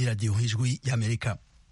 radiyo ijwi y'amerika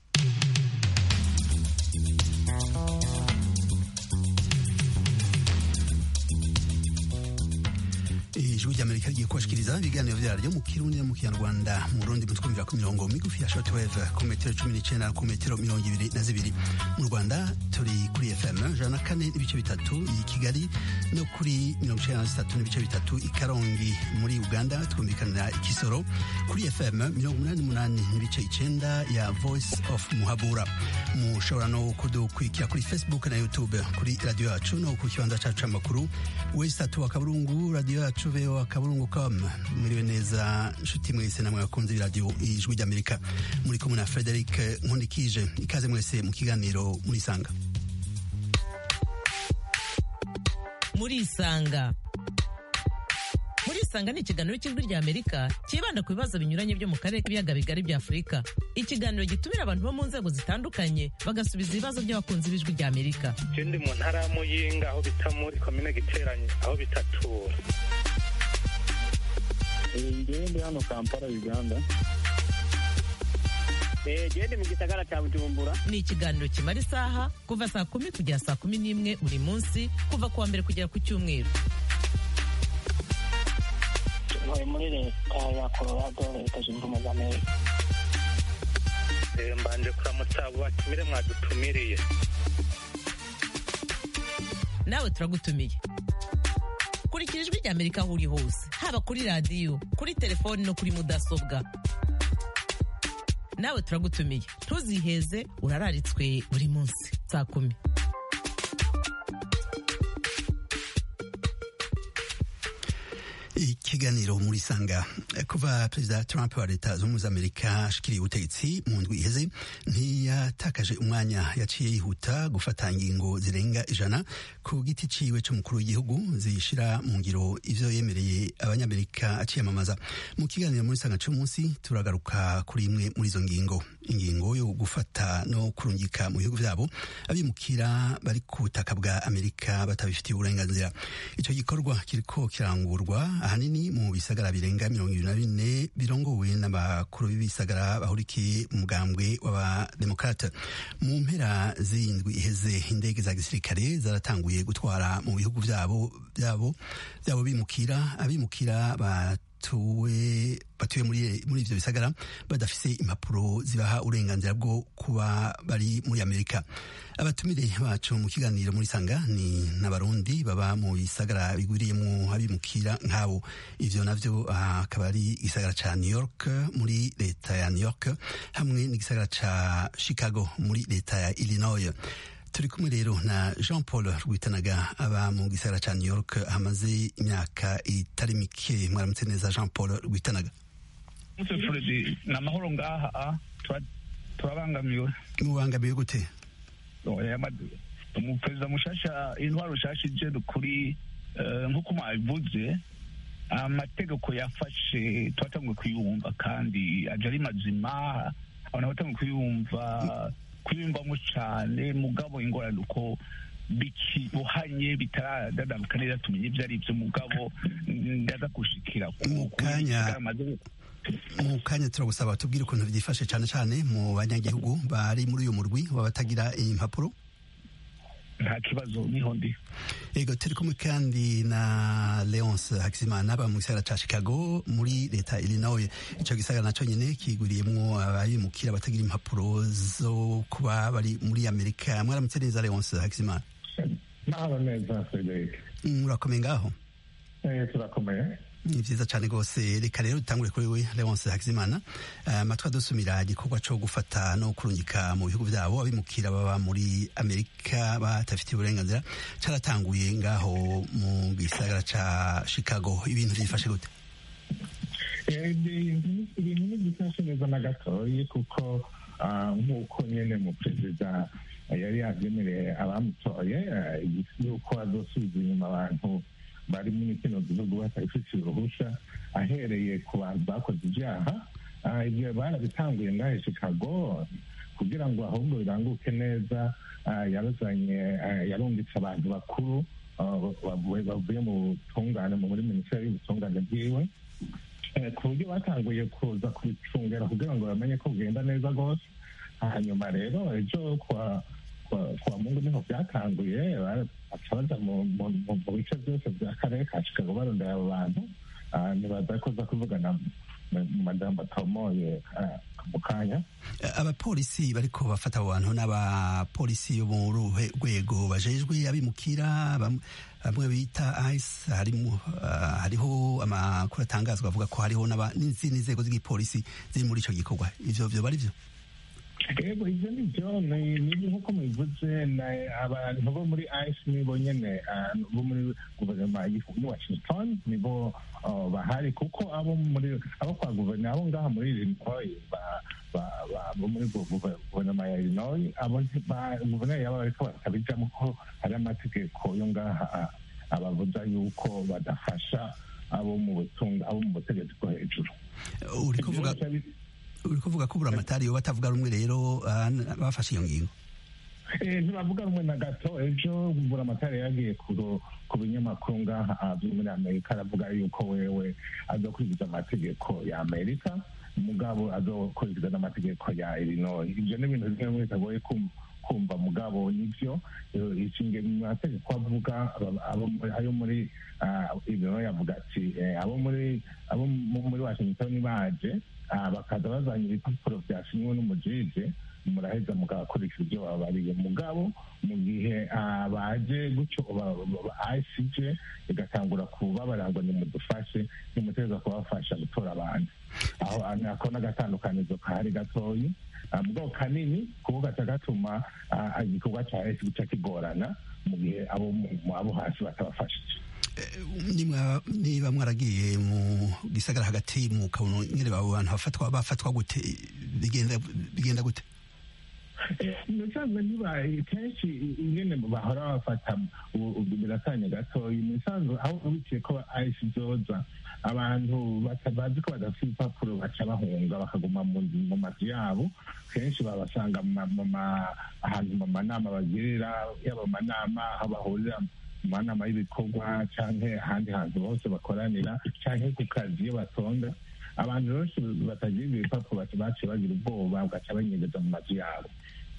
ijwi ry'amerika rigiye kubashikiriza ibiganiro vyaryo mu kirundi no mu kinyarwanda mu rundi mutwumvira ku mirongo migufi ya shortwave ku metero cumi n'icenda ku metero mirongo ibiri na zibiri mu rwanda turi kuri fm ijana na kane n'ibice bitatu i kigali no kuri mirongo icenda na zitatu n'ibice bitatu i karongi muri uganda twumvikanira ikisoro kuri fm mirongo umunani n'umunani n'ibice icenda ya voice of muhabura mushobora no kudukurikira kuri facebook na youtube kuri radio yacu no ku kibanza cacu c'amakuru wesi tatu wa kaburungu radio yacu voa kaburungu com mwiriwe neza nshuti mwese namwe bakunze b'iradiyo ijwi ry'amerika muri kumwe na frederic nkundikije ikaze mwese mu kiganiro murisanga murisanga murisanga ni ikiganiro cy'ijwi rya amerika cyibanda ku bibazo binyuranye byo mu karere k'ibiyaga bigari bya afurika ikiganiro gitumira abantu bo mu nzego zitandukanye bagasubiza ibibazo by'abakunzi b'ijwi rya amerika je ndi mu ntara ya muyinga aho bita muri komine giteranye aho bitatura ngewe ndi hano kampala uganda gende mu gisagara cya bujumbura ni ikiganiro kimara isaha kuva saa kumi kugera saa kumi n'imwe buri munsi kuva ku wa mbere kugera ku cyumweru ntuye muri leta ya colorado leta zunze ubumwe za amerika Eh, mbanje kuramutsa abo batumire mwadutumiriye nawe turagutumiye kurikira ijwi rya amerika aho uri hose haba kuri radiyo kuri telefoni no kuri mudasobwa nawe turagutumiye ntuziheze urararitswe buri munsi saa kumi ikiganiro muri sanga kuva perezida trump wa leta zunze ubumwe za amerika ashikiriye ubutegetsi mu ndwi iheze ntiyatakaje umwanya yaciye yihuta gufata ingingo zirenga ijana ku giti ciwe c'umukuru w'igihugu zishira mu ngiro ivyo yemereye abanyamerika aciyamamaza mu kiganiro muri sanga c'umunsi turagaruka kuri imwe muri izo ngingo ingingo yo gufata no kurungika mu bihugu vyabo abimukira bari ku butaka bwa amerika batabifitiye uburenganzira ico gikorwa kiriko kirangurwa ahanini mu bisagara birenga mirongo ibiri na bine birongowe n'abakuru b'ibisagara bahurikiye mu mugambwe w'abademokrate mu mpera z'indwi iheze indege za gisirikare zaratanguye gutwara mu bihugu vyabo vyabo vyabo bimukira abimukira ba batuwe batuye muri muri ivyo bisagara badafise impapuro zibaha uburenganzira bwo kuba bari muri Amerika abatumire bacu mu kiganiro muri sanga ni n'abarundi baba mu bisagara bigwiriyemwo abimukira nk'abo ivyo navyo akaba ari igisagara ca New York muri leta ya New York hamwe n'igisagara ca Chicago muri leta ya Illinois turi kumwe rero na jean paul rwitanaga aba mu gisagara ca new york hamaze imyaka itari mike mwaramutse neza jean paul rwitanaga muse fredi ni amahoro ngaha tura- turabangamiwe mubangamiwe gute umuperezida mushasha intwaro nshasha ije kuri eh, nk'uko mwabivuze amategeko yafashe twatanguye kuyumva kandi aje ari mazima abantu batanguye kuyumva kuyumvamo cane mugabo ingorane uko bikibuhanye bitaradadabuka neza tumenye ivyo ari vyo mugabo ndaza gushikira ku- Mu kuri kanya- amaze- mu kanya turagusaba tubwire ukuntu byifashe cane cane mu banyagihugu bari muri uyu murwi wabatagira impapuro nta kibazo niho ndi ego turi kumwe kandi na leonce hakizimana aba mu gisagara ca chicago muri leta ya illinois ico gisagara naco nyene kiguriyemwo ababimukira batagira impapuro zo kuba bari muri amerika mwaramutse neza leonce hakizimana Mahoro neza Frederic. murakomeye ngaho Eh, turakomeye. ni vyiza cane rwose reka rero dutangure kuri we leonce hakizimana amatwi adusumira igikorwa co gufata no kurungika mu bihugu vyabo abimukira baba muri amerika batafitiye uburenganzira caratanguye ngaho mu gisagara ca chicago ibintu vyifashe gute Eh, ibintu ibintu ntibifashe neza na gatoyi kuko ah, nk'uko nyene mu perezida yari yavyemereye abamutoye eh, yuko azosubiza inyuma abantu bari muri kino gihugu batabifitiye uruhusha ahereye ku bantu bakoze ivyaha Ah, ivyo barabitanguye ngahe chicago kugira ngo ahubwo biranguke neza ah, yarazanye ah, yarungitse abantu bakuru ah, bavuye bavuye mu butungane muri minisiteri y'ubutungane bwiwe Eh, ku buryo batanguye kuza kubicungera kugira ngo bamenye ko bugenda neza rwose hanyuma rero ejo kwa kwa- kwa mungu niho byatanguye ba- baca baja mu mu- mu- mu bice byose bya karere ka chicago barondera abo bantu Ah, nibaza ko uza kuvugana mu mu majambo atomoye ah, mu kanya abapolisi bariko bafata abo bantu n'abapolisi bo mu ruhe rwego bajejwe abimukira bam- bamwe bita ice harimo ah, hariho amakuru atangazwa avuga ko hariho n'aba- n'izindi nzego z'igipolisi ziri muri ico gikorwa ivyo vyo bari vyo yego ibyo ni byo ni ni nk'uko mubivuze na abantu bo muri ice nibo nyene ah, bo muri guverinoma y'i washington nibo ah, bahari kuko abo muri abo kwa guverinoma abo ngaha muri illinois ba- ba- ba- bo muri gu- guve- guverinoma ya illinois abo nti- ba- guverinoma yaba bariko batabijamo ko hari amategeko yo ngaha ah, ababuza yuko badafasha abo mu butunga abo mu butegetsi bwo hejuru uri kuvuga Ibyo bica bi- uri kuvuga ko buramatari yo batavuga rumwe rero ah, n- bafashe iyo ngingo Eh, ntibavuga rumwe na gato ejo buramatari yagiye ku ku binyamakuru ngaha ah, byo muri amerika aravuga yuko wewe azokurikiza amategeko ya amerika mugabo azokurikiza n'amategeko ya illinois ibyo ni ibintu bimwe bitagoye kum- kumva mugabo nibyo Eh, ishinge mu mategeko avuga aba- abo muri- ayo muri ah, illinois avuga ati eh, abo muri abo mu- muri washington baje ah, bakaza bazanye ibipapuro byasinywe n'umujije muraheza mugakurikiza ibyo babariye mugabo mu gihe ah, baje gutyo icj igatangura kubabarira ngo nimudufashe nimuteza kubafasha gutora abantu aho ah, ako n'agatandukanizo kahari gatoyi Ah, mugabo kanini kuko gaca gatuma ah, igikorwa cya esi gica kigorana mu gihe abo mu- abo hasi batabafashije nimwa niba mwaragiye mu gisagara hagati mu kabunu nyene abo bantu bafatwa bafatwa gute bigenda bigenda gute musanzwe ntibaye kenshi ingene bahora bafata ubu ubu biratanya gatoya musanzwe aho ubikiye ko ayisi zoza abantu bata- bazi ko badafite ibipapuro baca bahunga bakaguma mu nzu- mu mazu yabo kenshi babasanga mu ma- mu ma- ahantu mu manama bagirira yaba mu manama aho bahurira mu manama y'ibikorwa canke ahandi hantu hose bakoranira canke ku kazi iyo batonda abantu benshi batagira ibipapuro baca- baciye bagira ubwoba bagaca banyegeza mu mazu yabo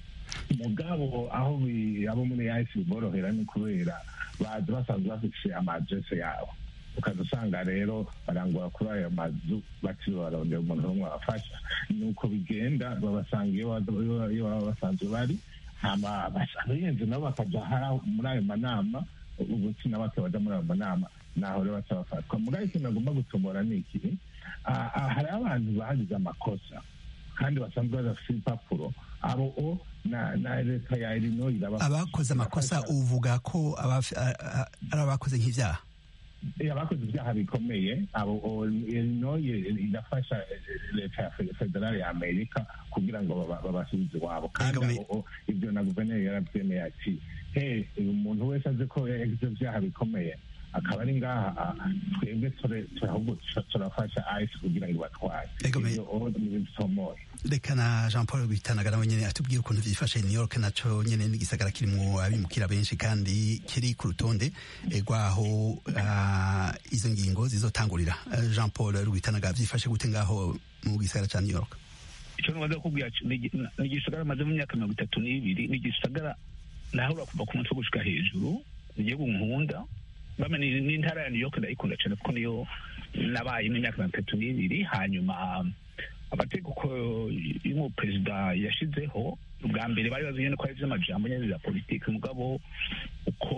mugabo aho bi- abo muri yahise biborohera ni kubera baza basanzwe bafise amadrese yabo ukaza usanga rero barangura kuri ayo mazu bakiri barondera umuntu n'umwe abafasha nuko bigenda babasanga iyo baba- iyo- iyo baba basanzwe bari hama basanga yenze nabo bakaja hari muri ayo manama ubutsi nabo baja muri ayo manama naho rero baca bafatwa mugabo ikintu agomba gutomora ni iki Ah, ah, hari abantu bagize amakosa kandi basanzwe badafite ibipapuro abo o na na leta ya Illinois iraba- abakoze amakosa uvuga ko abafi- a- a- ari abakoze nk'ivyaha Eh, abakoze ibyaha bikomeye abo o- Illinois irafasha eh, leta ya fe- federale ya Amerika kugira ngo baba- babasubize iwabo kandi Ego, me- abo o, ibyo na guverineri yarabyemeye ati he uyu muntu wese azi ko yagize ibyaha bikomeye akaba ari ngaha ah, twebwe ture- ture- ahubwo tura- turafasha ice kugira ngo ibatware Ego, me- ibyo o ni ibintu bitomoye reka na jean paul bitanaga nawe nyene atubwire ukuntu vyifashe new york naco nyene n'igisagara kirimwo abimukira benshi kandi kiri ku rutonde eh, rwaho ah, izo ngingo zizotangurira Eh, jean paul rwitanaga vyifashe gute ngaho mu gisagara ca new york icyo ntumaze kukubwira ni igi- ni igisagara maze mu myaka mirongo itatu n'ibiri ni igisagara nahura kuva ku mutwe gushika hejuru ni igihugu nkunda bame ni ni intara ya new york ndayikunda cyane kuko niyo nabayemo imyaka mirongo itatu n'ibiri hanyuma amategeko y'umuperezida yashizeho ubwa mbere bari bazi nyine ko ari iby'amajambo nyine za politiki mugabo uko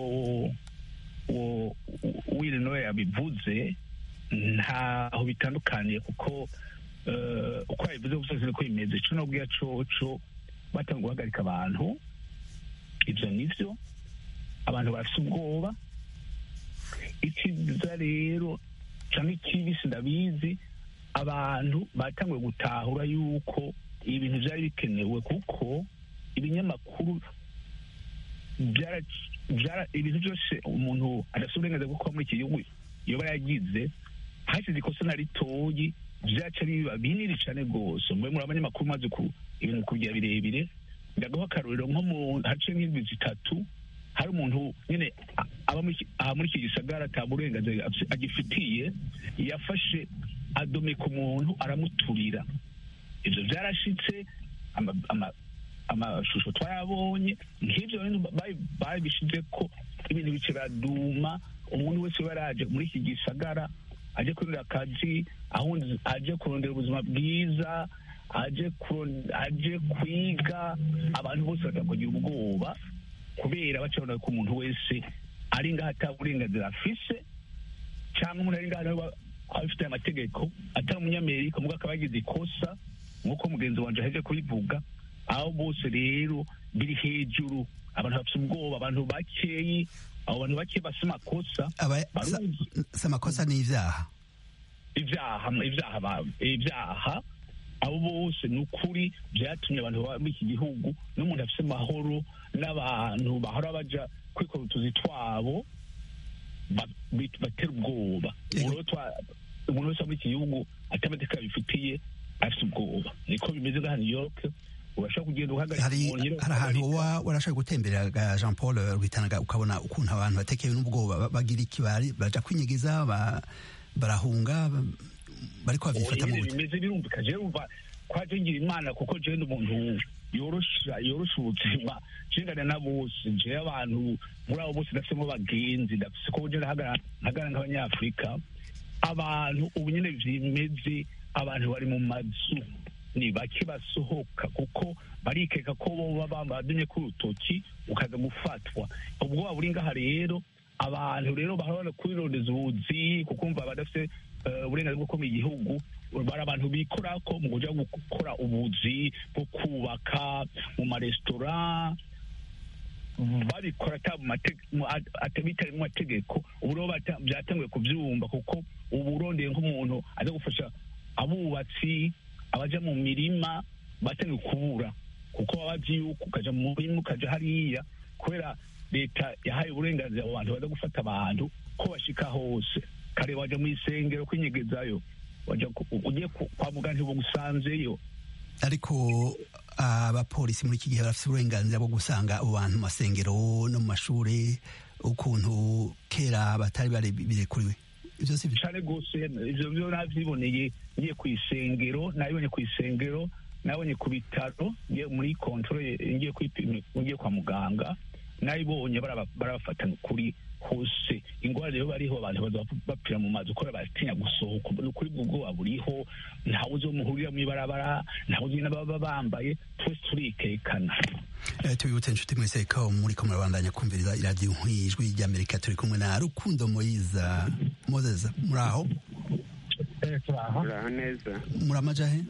uwo Illinois yabivuze ntaho bitandukaniye kuko eh, uko yabivuze gusa ko bimeze ico nobwira coco batanga guhagarika abantu ivyo nivyo abantu bafise ubwoba ikiza rero canke ikibi sindabizi abantu batanguye gutahura yuko ibintu vyari bikenewe kuko ibinyamakuru byara- byara- ibintu byose umuntu adafite uburenganzira bwo kuba muri iki gihugu yoba yagize hasize ikosa na ritoyi byaca biba binini cyane rwose mube muri abanyamakuru maze ku ibintu kugira birebire ndagaho akarorero nko mu hace nk'indwi zitatu hari umuntu nyine a- aba muri iki- aha muri iki gisagara ata burenganzira afise- agifitiye yafashe adomeka umuntu aramuturira ibyo byarashitse ama- ama- amashusho twayabonye nk'ibyo bintu babi- babishize ko ibintu bice biraduma umuntu wese uba yaraje muri iki gisagara aje kurondera akazi ahundi aje kurondera ubuzima bwiza aje kuron- aje kwiga abantu bose bakagira ubwoba kubera bacabona ko umuntu wese ari ngaho ata burenganzira afise cyangwa umuntu ari ngaho nawe aba abifitiye amategeko atari umunyamerika mubwo akaba yagize ikosa nk'uko mugenzi wanjye aheje kubivuga aho bose rero biri hejuru abantu bafite ubwoba abantu bakeyi abo bantu bake bafite amakosa Aba- sa- baruzi si amakosa n'ivyaha ibyaha ibyaha ba- ibyaha abo bose ni ukuri byatumye abantu baba muri iki gihugu n'umuntu afite amahoro n'abantu bahora baja kwikora utuzi twabo ba- bit- batera ubwoba Yego. Umuntu twa- umuntu wese wo muri iki gihugu ati amategeko abifitiye afite ubwoba niko bimeze nka new york urashobora kugenda uhagarika hari umuntu nyine hari ahantu ukahagarika. woba warashaka gutemberera ga Jean Paul Rwitanaga ukabona ukuntu abantu batekewe n'ubwoba ba- bagira iki bari baja kwinyigiza ba- barahunga ba- bariko bavyifata mu nyine gute bimeze birumvika jewe umva kwaje ngira imana kuko jewe ndi umuntu yorosha yorosha ubuzima jengana na bose jewe abantu muri abo bose ndafisemo bagenzi ndafise ko je ndahagara ntagara nk'abanyafurika abantu ubu nyine vyimeze abantu bari mu mazu ni bake basohoka kuko barikeka ko boba bambadumye ku rutoki ukaza gufatwa ubwoba buri ngaha rero abantu rero bahora kwirondeza ubuzi kuko umva badafite eh, uburenganzira bwo kuba mu gihugu bari abantu bikora ko mu kuja gukora ubuzi bwo kubaka mu maresitora babikora ata mu mate- mu- at- ata- bitari mu mategeko ubu rero bata- byatanguye kubyumva kuko ubu urondeye nk'umuntu aza gufasha abubatsi abaja mu mirima batangiye kubura kuko baba bazi yuko ukaja mu murima ukaja hariya kubera leta yahaye uburenganzira abo bantu baza gufata abantu ko bashika hose kare waja mu isengero kwinyegezayo waja ku- ugiye ku- kwa muganga ntibugusanzeyo ariko abapolisi muri iki gihe barafite uburenganzira bwo gusanga abo bantu mu masengero no mu mashure ukuntu kera batari bari birekuriwe ivyo si byo cyane rwose ivyo byo navyiboneye ngiye ku isengero nabibonye ku isengero nabonye ku bitaro ngiye muri controle ngiye kwipima ngiye kwa muganga nabibonye baraba- barabafata kuri hose ingwara rero bariho abantu baza bapfira mu mazi kubera batinya gusohoka ukuri bw'ubwoba buriho ntawe uzi wo muhurira mw'ibarabara ntawe uzi n'ababa bambaye twese turikekana Eh, tubibutse inshuti mwese ko muri ko murabandanya kumviriza iradiyo nk'ijwi ry'amerika turi kumwe na rukundo moyiza moses muri aho turaho uraho neza muri amajahe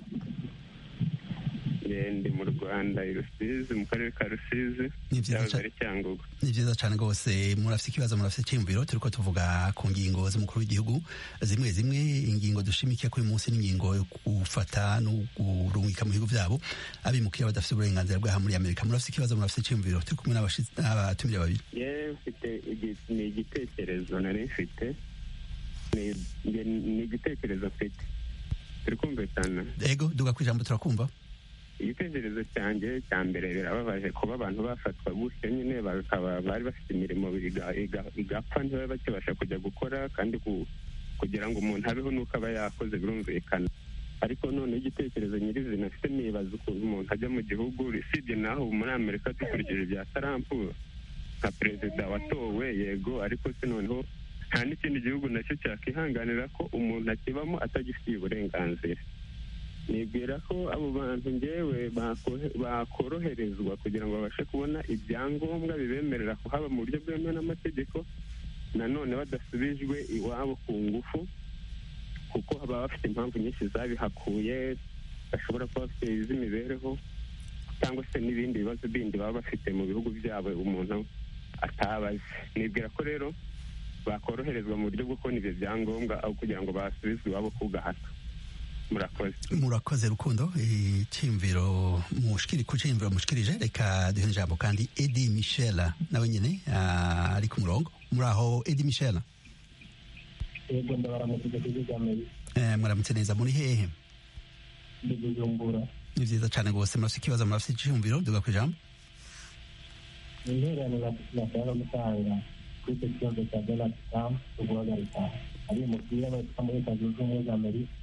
Eh, ndi mu rwanda i rusizi mu karere ka rusizi Ni vyiza cyahoze cane. ari cyangugu ni vyiza cane rwose murafite ikibazo murafite icyiyumviro turiko tuvuga ku ngingo z'umukuru w'igihugu zimwe zimwe ingingo dushimikiye kuri uyu munsi n'ingingo yo gufata no kurungika mu bihugu vyabo abimukira badafite uburenganzira bw'aha muri amerika murafite ikibazo murafite icyiyumviro turi kumwe n'abashitsi- n'abatumire babiri yewe mfite igi- ni igitekerezo nari mfite Ni- nge- ni igitekerezo mfite turi kumvikana ego duga ku ijambo turakumva igitekerezo cyanjye cya mbere birababaje kuba abantu bafatwa gutyo nyine bakaba bari bafite imirimo iga- iga- igapfa ntibabe bakibasha kujya gukora kandi ku- kugira ngo umuntu abeho nuko aba yakoze birumvikana ariko none igitekerezo nyirizina afite nibaza ukuntu umuntu ajya mu gihugu usibye naho ubu muri amerika dukurikije ibya tarampu nka perezida watowe yego ariko se noneho nta n'ikindi gihugu nacyo cyakihanganira ko umuntu akibamo atagifitiye uburenganzira nibwira ko abo bantu ngewe bako- bakoroherezwa kugira ngo babashe kubona ibyangombwa bibemerera kuhaba mu buryo bwemewe n'amategeko nanone badasubijwe iwabo ku ngufu kuko baba bafite impamvu nyinshi zabihakuye bashobora kuba bafite iz'imibereho cyangwa se n'ibindi bibazo bindi baba bafite mu bihugu byabo umuntu atabazi nibwira ko rero bakoroherezwa mu buryo bwo kubona ibyo byangombwa aho kugira ngo basubizwe iwabo ku gahato murakoze murakoze rukundo icyiyumviro mushikiri ku cyiyumviro mushikirije reka duhe ijambo kandi edi michel nawe nyine ah, ari ku murongo muri aho edi michel yego ndabaramutse igihugu cya amerika eh, muramutse neza muri hehe ndi bujumbura ni vyiza cane rwose murafite ikibazo murafite icyiyumviro duga ku ijambo ni intererano nashaka gutanga kuri icyo kibazo cya donald trump cyo guhagarika abimukira baturuka muri leta zunze ubumwe za amerika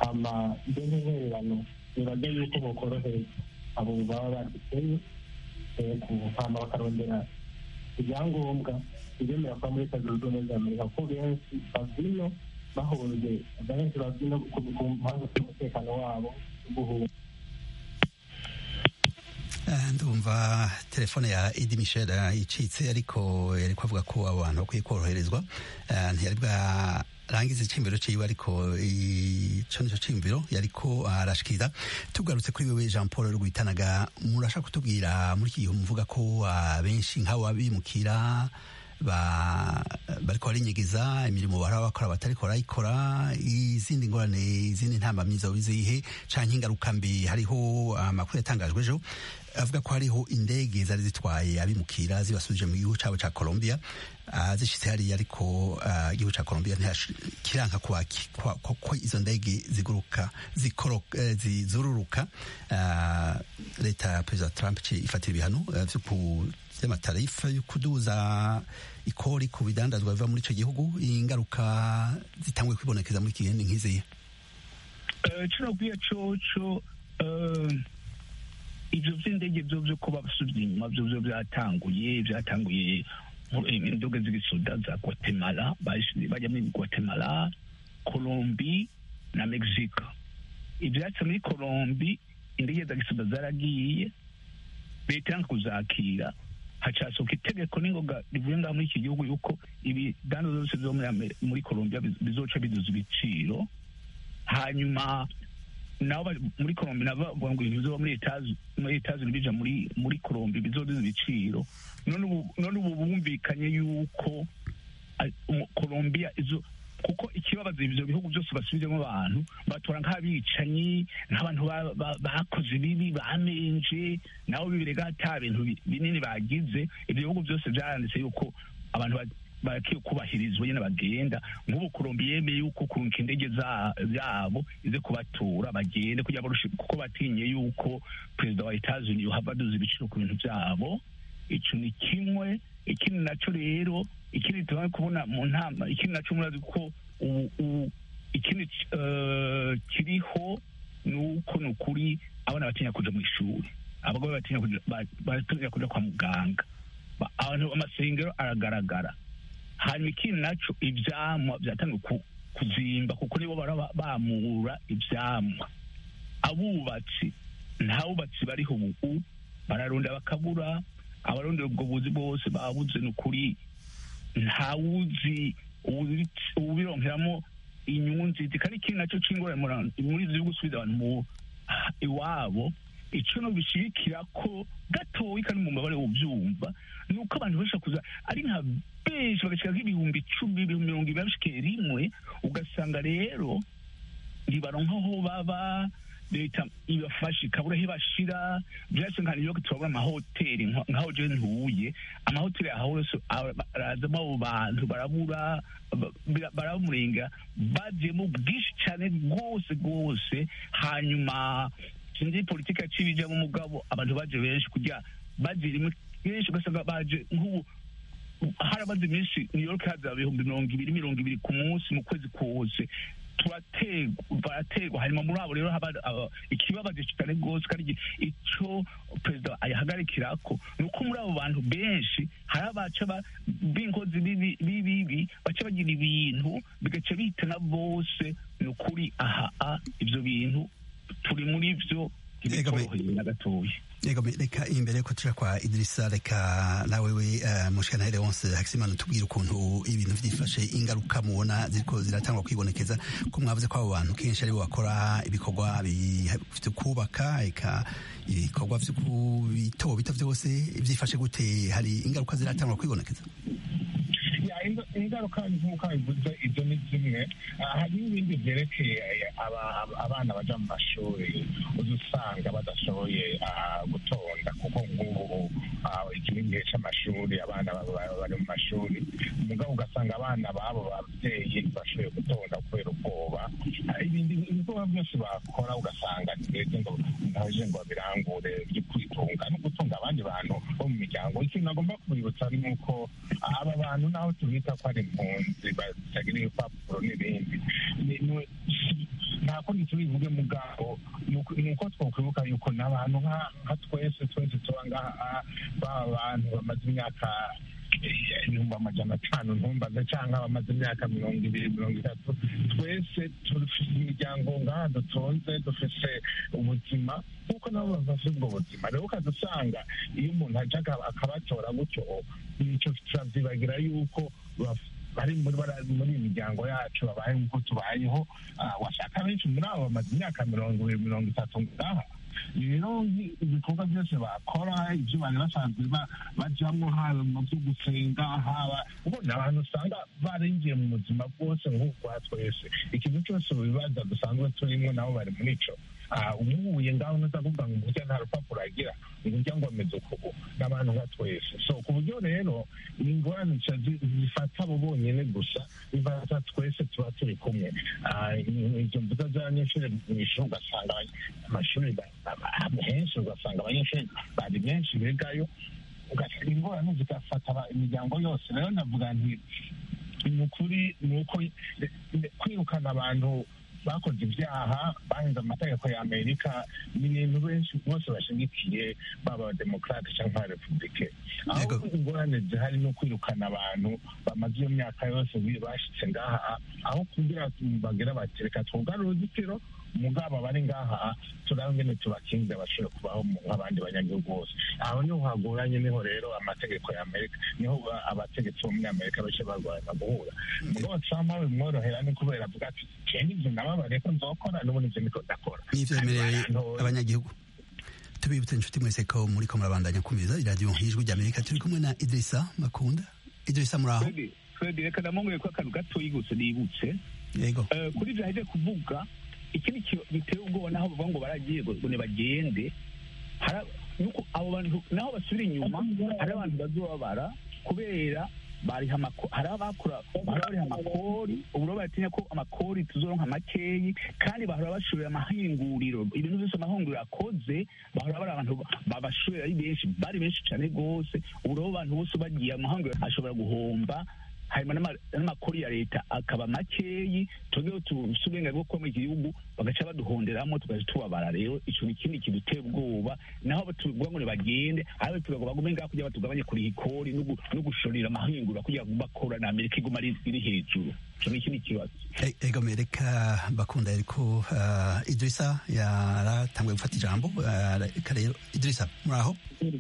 hama ibyo nk'intererano bibaga yuko bokorohereza abo baba baduteye hama bakarondera ibyangombwa bibemerera kuba muri leta zunze ubumwe za amerika kuko benshi bavino bahunze benshi bavino ku mpamvu z'umutekano wabo guhunga ndumva telefone ya Edi Michel icitse ariko yari kuvuga ko abantu bakwiye koroherezwa ntiyari bwarangiza icimbiro ciwe ariko ico nico cimbiro yariko arashikiriza tugarutse kuri wewe Jean Paul Rwitanaga murashaka kutubwira muri iki gihe muvuga ko benshi nk'abo abimukira bariko barinyegeza imirimo baraba bakora batariko barayikora izindi ngorane izindi ntambamyi zoba izihe canke ingaruka mbi hariho amakuru yatangajwe ejo avuga ko hariho indege zari zitwaye abimukira zibasubije mu gihugu cabo ca Colombia zishitse hariya ariko igihugu ca Colombia kiranka ko izo ndege ziguruka zizururuka leta ya perezida Trump ifatira ibihano vy'amatarifa yo kuduza ikori ku bidandazwa biva muri ico gihugu ingaruka zitanguye kwibonekeza muri iki gihe ni nk'izihe kino bwiya coco ivyo vy'indege vyo vyo kuba basubye inyuma vyo vyo vyatanguye vyatanguye indoga z'igisoda za guatemala bajya muri guatemala colombi na mexico ivyatsi muri colombi indege za gisoda zaragiye leta yanka kuzakira hacasohoka itegeko n'ingoga rivuye ngaha muri iki gihugu yuko ibidandaza byose vyo muri colombia bizoca biduza ibiciro hanyuma nabo muri Colombia nabo bavuga ngo ibintu bizoba muri etazi muri etazi bija muri muri Colombia bizoduza ibiciro none ubu none ubu bumvikanye yuko Colombia izo kuko ikibabaza ivyo bihugu byose basubizemo abantu batora nk'abicanyi nk'abantu bakoze bibi bamenje nabo bibirega ata bintu binini bagize ibyo bihugu byose byaranditse yuko abantu barakwiye kubahirizwa nyine bagenda nk'ubu kurumbi yemeye yuko kurunka indege zabo ize kubatura bagende kugira kuko batinye yuko perezida wa etazuni yohava aduza ibiciro ku bintu byabo ico ni kimwe ikindi naco rero ikindi tumaze kubona mu ntama ikindi naco murazi ko ubu ikindi kiriho ni uko ni ukuri abana batinya kuja mu ishuri abagore batinya kuja kwa muganga abantu amasengero aragaragara hanyuma ikindi naco ivyamwa vyatangiye kuzimba kuko nibo bara bamura ivyamwa abubatsi nta bubatsi bariho ubu bararunda bakabura abarondera ubwo buzi bose babuze ni ukuri ntawuzi ubironkeramo inyungu nziza kandi ikindi naco c'ingorane muri ivyo gusubiza abantu mu iwabo ico no bishirikira ko gatoyi kandi mu mbabare uvyumva ni uko abantu benshi kuza ari nka benshi bagashika nk'ibihumbi icumi ibihumbi mirongo ibiri bashike rimwe ugasanga rero ntibaronka aho baba leta ibafashe ikabura aho ibashira byose nka niyo turabona amahoteli nk'aho je ntuye amahoteli aho yose arazamo abo bantu barabura baramurenga bajemo bwinshi cyane rwose rwose hanyuma sinzi politiki yacibijemo umugabo abantu baje benshi kugira baje rimwe benshi ugasanga baje nk'ubu harabaze iminsi new york haza ibihumbi mirongo ibiri mirongo ibiri ku munsi mu kwezi kose barategwa hanyuma muri abo rero haba ikibabaje cyane rwose kandi icyo perezida ayahagarikirako ni uko muri abo bantu benshi hari abaca b'inkozi bibi baca bagira ibintu bigaca bitana bose ni ukuri aha ibyo bintu turi muri byo ntibitoroheye na gatoya Yego reka imbere ko tuja kwa Idrissa reka nawe we uh, mushikana Leonce Hakizimana tubwira ukuntu ibintu vyifashe ingaruka mubona ziriko ziratangwa kwibonekeza ko mwavuze ko abo bantu kenshi ari bo bakora ibikorwa byo kubaka eka ibikorwa vyo bito bito vyose vyifashe gute hari ingaruka ziratangwa kwibonekeza ingaruka nk'uko bivuze ibyo ni zimwe hari n'ibindi byerekeye abana baja mu mashuri uza usanga badashoboye gutonda kuko nk'ubu iki ni igihe c'amashuri abana bari mu mashuri mugabo ugasanga abana babo babyeyi bashoboye gutonda kubera ubwoba ibindi ibikorwa byose bakora ugasanga ntibeze ngo ntaje ngo babirangure byo kwitunga no gutunga abandi bantu bo mu miryango ikintu agomba kubibutsa ni uko aba bantu naho tubita ko ari impunzi batagira ibipapuro n'ibindi Ni- ni- si- nta kundi tubivuge mugabo ni uko- ni uko twokwibuka yuko n'abantu nka nka twese twese tuba ngaha baba abantu bamaze imyaka eh, ibihumbi amajana atanu ntumbaze cyangwa bamaze imyaka mirongo ibiri mirongo itatu twese dufite imiryango ngaha dutunze dufite ubuzima kuko nabo bafite ubwo buzima rero ukadusanga iyo umuntu ajya aka- akabatora gutyo nicyo turavyibagira yuko baf- bari muri bara- muri iyi miryango yacu babaye nk'uko tubayeho Ah, washaka benshi muri abo bamaze imyaka mirongo ibiri mirongo itatu ngaha rero nki- ibikorwa byose bakora ibyo bari basanzwe ba- bajyamo haba mu byo gusenga haba ubona abantu usanga barinjiye mu buzima bwose nk'ubwa twese ikintu cyose mu bibazo dusanzwe turimo nabo bari muri ico Ah, umuhuye ngaho ntuza kuvuga ngo burya nta rupapuro agira ngo ujya ngo ameze ukubu n'abantu nka twese so ku buryo rero ni ingorane zica zi- zifata abo bonyine gusa bifata twese tuba turi kumwe Ah, izo mbuga z'abanyeshuri mu ishuri ugasanga abany- amashuri ba- ba- henshi ugasanga abanyeshuri bari benshi bigayo ugasanga ingorane zigafata aba- imiryango yose rero ndavuga nti ni ukuri ni uko kwirukana abantu bakoze ibyaha bahinze amategeko ya amerika ni ibintu benshi bose bashigikiye baba abademokarate cyangwa abarepubulike aho Yego. ingorane zihari no kwirukana abantu bamaze iyo myaka yose bi- bashitse ngaha aho kugira bagira bati reka twugare uruzitiro mugabo abari ngaha turabe ngene tubakinze bashobore kubaho mu- nk'abandi banyagihugu bose aho niho hagoranye niho rero amategeko ya amerika niho ba- abategetsi bo muri amerika bace barwana guhura mugabo trump bimworohera ni kubera avuga ati jewe ivyo nababariye ko nzokora n'ubundi ivyo niko ndakora n'ivyemereye Abantu- abanyagihugu tubibutse inshuti mwese ko muri ko murabandanya kumviriza iradiyo nk'ijwi ry'amerika turi kumwe na idrisa makunda idrisa muri aho Fredi, Fredi, reka ndamubwire ko akantu gatoyi gusa nibutse yego Eh, kuri ibyo aheje kuvuga ikindi ki- biteye ubwoba naho bavuga ngo baragiye ngo ngo nibagende Hara- nuko abo bantu naho basubira inyuma hari abantu bazobabara kubera bariha amako- hari abakora bahora bariha amakori ubu rero baratinya ko amakori tuzoronka makeyi kandi bahora bashorera amahinguriro ibintu byose amahinguriro akoze bahora bari abantu babashorera ari benshi bari benshi cyane rwose ubu rero abantu bose bagiye amahinguriro ashobora guhomba hanyuma n'ama- n'amakori ya leta akaba makeyi twebweho tufite uburenganzira bwo kuba muri iki gihugu bagaca baduhonderamo tugaca tubabara rero ico ni ikindi kidutera ubwoba naho tuvuga ngo nibagende aho tuvuga ngo bagume ngaho kugira batugabanye kuriha ikori no gu- no gushorera amahingura kugira ngo bakora na amerika iguma ari iri hejuru ico ni ikindi kibazo E- ego mereka bakunda ariko uh, idrisa yaratanguye gufata ijambo uh, reka rero idrisa muri aho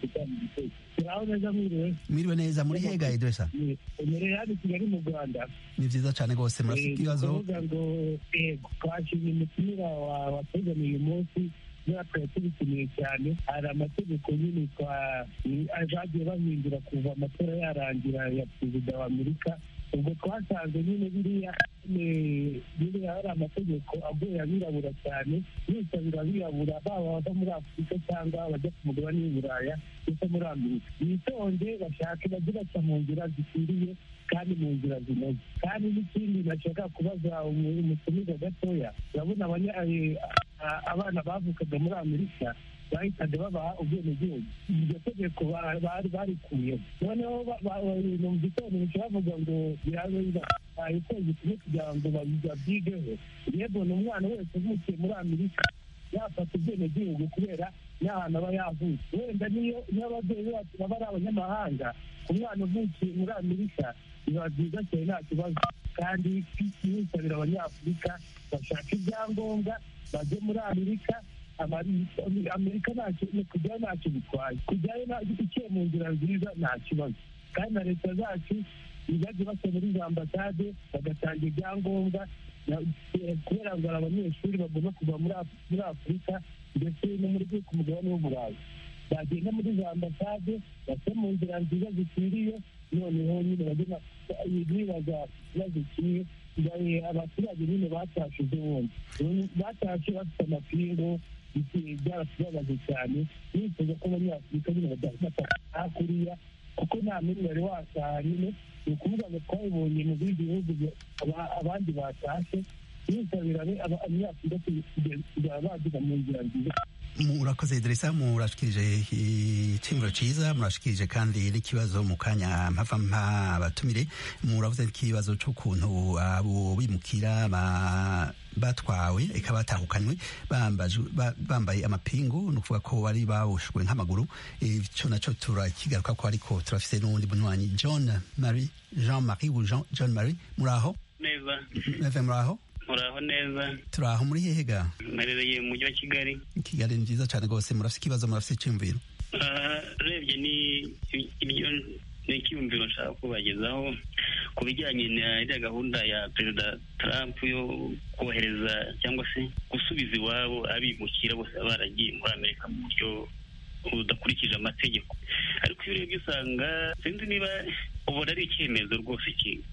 turaho neza mwiriwe mwiriwe neza muri hega idrisa imbere hano kigali mu rwanda ni vyiza cane rwose murafite Eh, ikibazo kuvuga ngo yego twashimye umutumira wa- watuzaniye uyu munsi kubera twari tubitumiye cyane hari amategeko nyine twa- bagiye bahindura kuva amatora yarangira ya perezida wa amerika ubwo twasanze nyine biriya nyine biriya hari amategeko agoye abirabura cyane yisabira abirabura baba bava muri afurika cyangwa bajya ku mugabane w'i buraya ndetse muri amerika bitonde bashake bajye baca mu nzira zikwiriye kandi mu nzira zinoze kandi n'ikindi nashaka kubaza umu- umutumiza gatoya urabona abanya- eh, a- abana bavukaga muri amerika bahitaga babaha ubwenegihugu iryo tegeko ba- bari barikuyeho noneho ba- ba- mu gitondo bavuga ngo birabaye ukwezi kumwe kugira ngo babi- babyigeho yego ni umwana wese uvukiye muri amerika yafata ubwenegihugu kubera n'ahantu aba yavutse wenda niyo niyo ababyeyi bacu baba ari abanyamahanga umwana uvukiye muri amerika biba byiza cyane nta kibazo kandi twisabira abanyafurika bashaka ibyangombwa bajye muri amerika Amari- amerika ntacyo kujyayo ntacyo bitwaye kujyayo nta- iciye mu nzira nziza nta kibazo kandi na leta zacu ntibajye basa muri za ambasade bagatanga ibyangombwa na- eh, kubera ngo hari abanyeshuri bagomba kuva muri Af- muri afurika ndetse no muri ku mugabane w'uburayi bagenda muri za ambasade bace mu nzira nziza zikwiriye noneho nyine bajye na- bibaza ikibazo kimwe ngaye abaturage nyine batashe ubundi batashe bafite amapingu bisi- byaratubabaje cyane nifuza ko abanyafurika nyine badafata hakuriya kuko nta n'umwe wari wataha nyine ni ukuvuga ngo twabibonye mu bindi bihugu bya- aba- abandi batashe bose birabe abanyafurika kugera baduga mu nzira nziza murakoze Idrissa murashikirije iciyumviro ciza murashikirije kandi n'ikibazo mu kanya mpava mpa abatumire muravuze ikibazo c'ukuntu abo bimukira batwawe eka batahukanywe bambaye amapingu ni ukuvuga ko bari baboshwe nk'amaguru ico naco turakigaruka ko ariko turafise n'uwundi bunywanyi john marie jean marie john marie muraho neza neve muraho muraho neza turaho muri hehe ga mperereye mu mujyi wa kigali kigali ni nziza cyane rwose murafite ikibazo murafite icyumviro urebye ni ibyo ni icyumviro nshaka kubagezaho ku bijyanye na iriya gahunda ya perezida trump yo kohereza cyangwa se gusubiza iwabo abimukira bose baba baragiye muri amerika mu buryo budakurikije amategeko ariko iyo urebye usanga sinzi niba ubona ari icyemezo rwose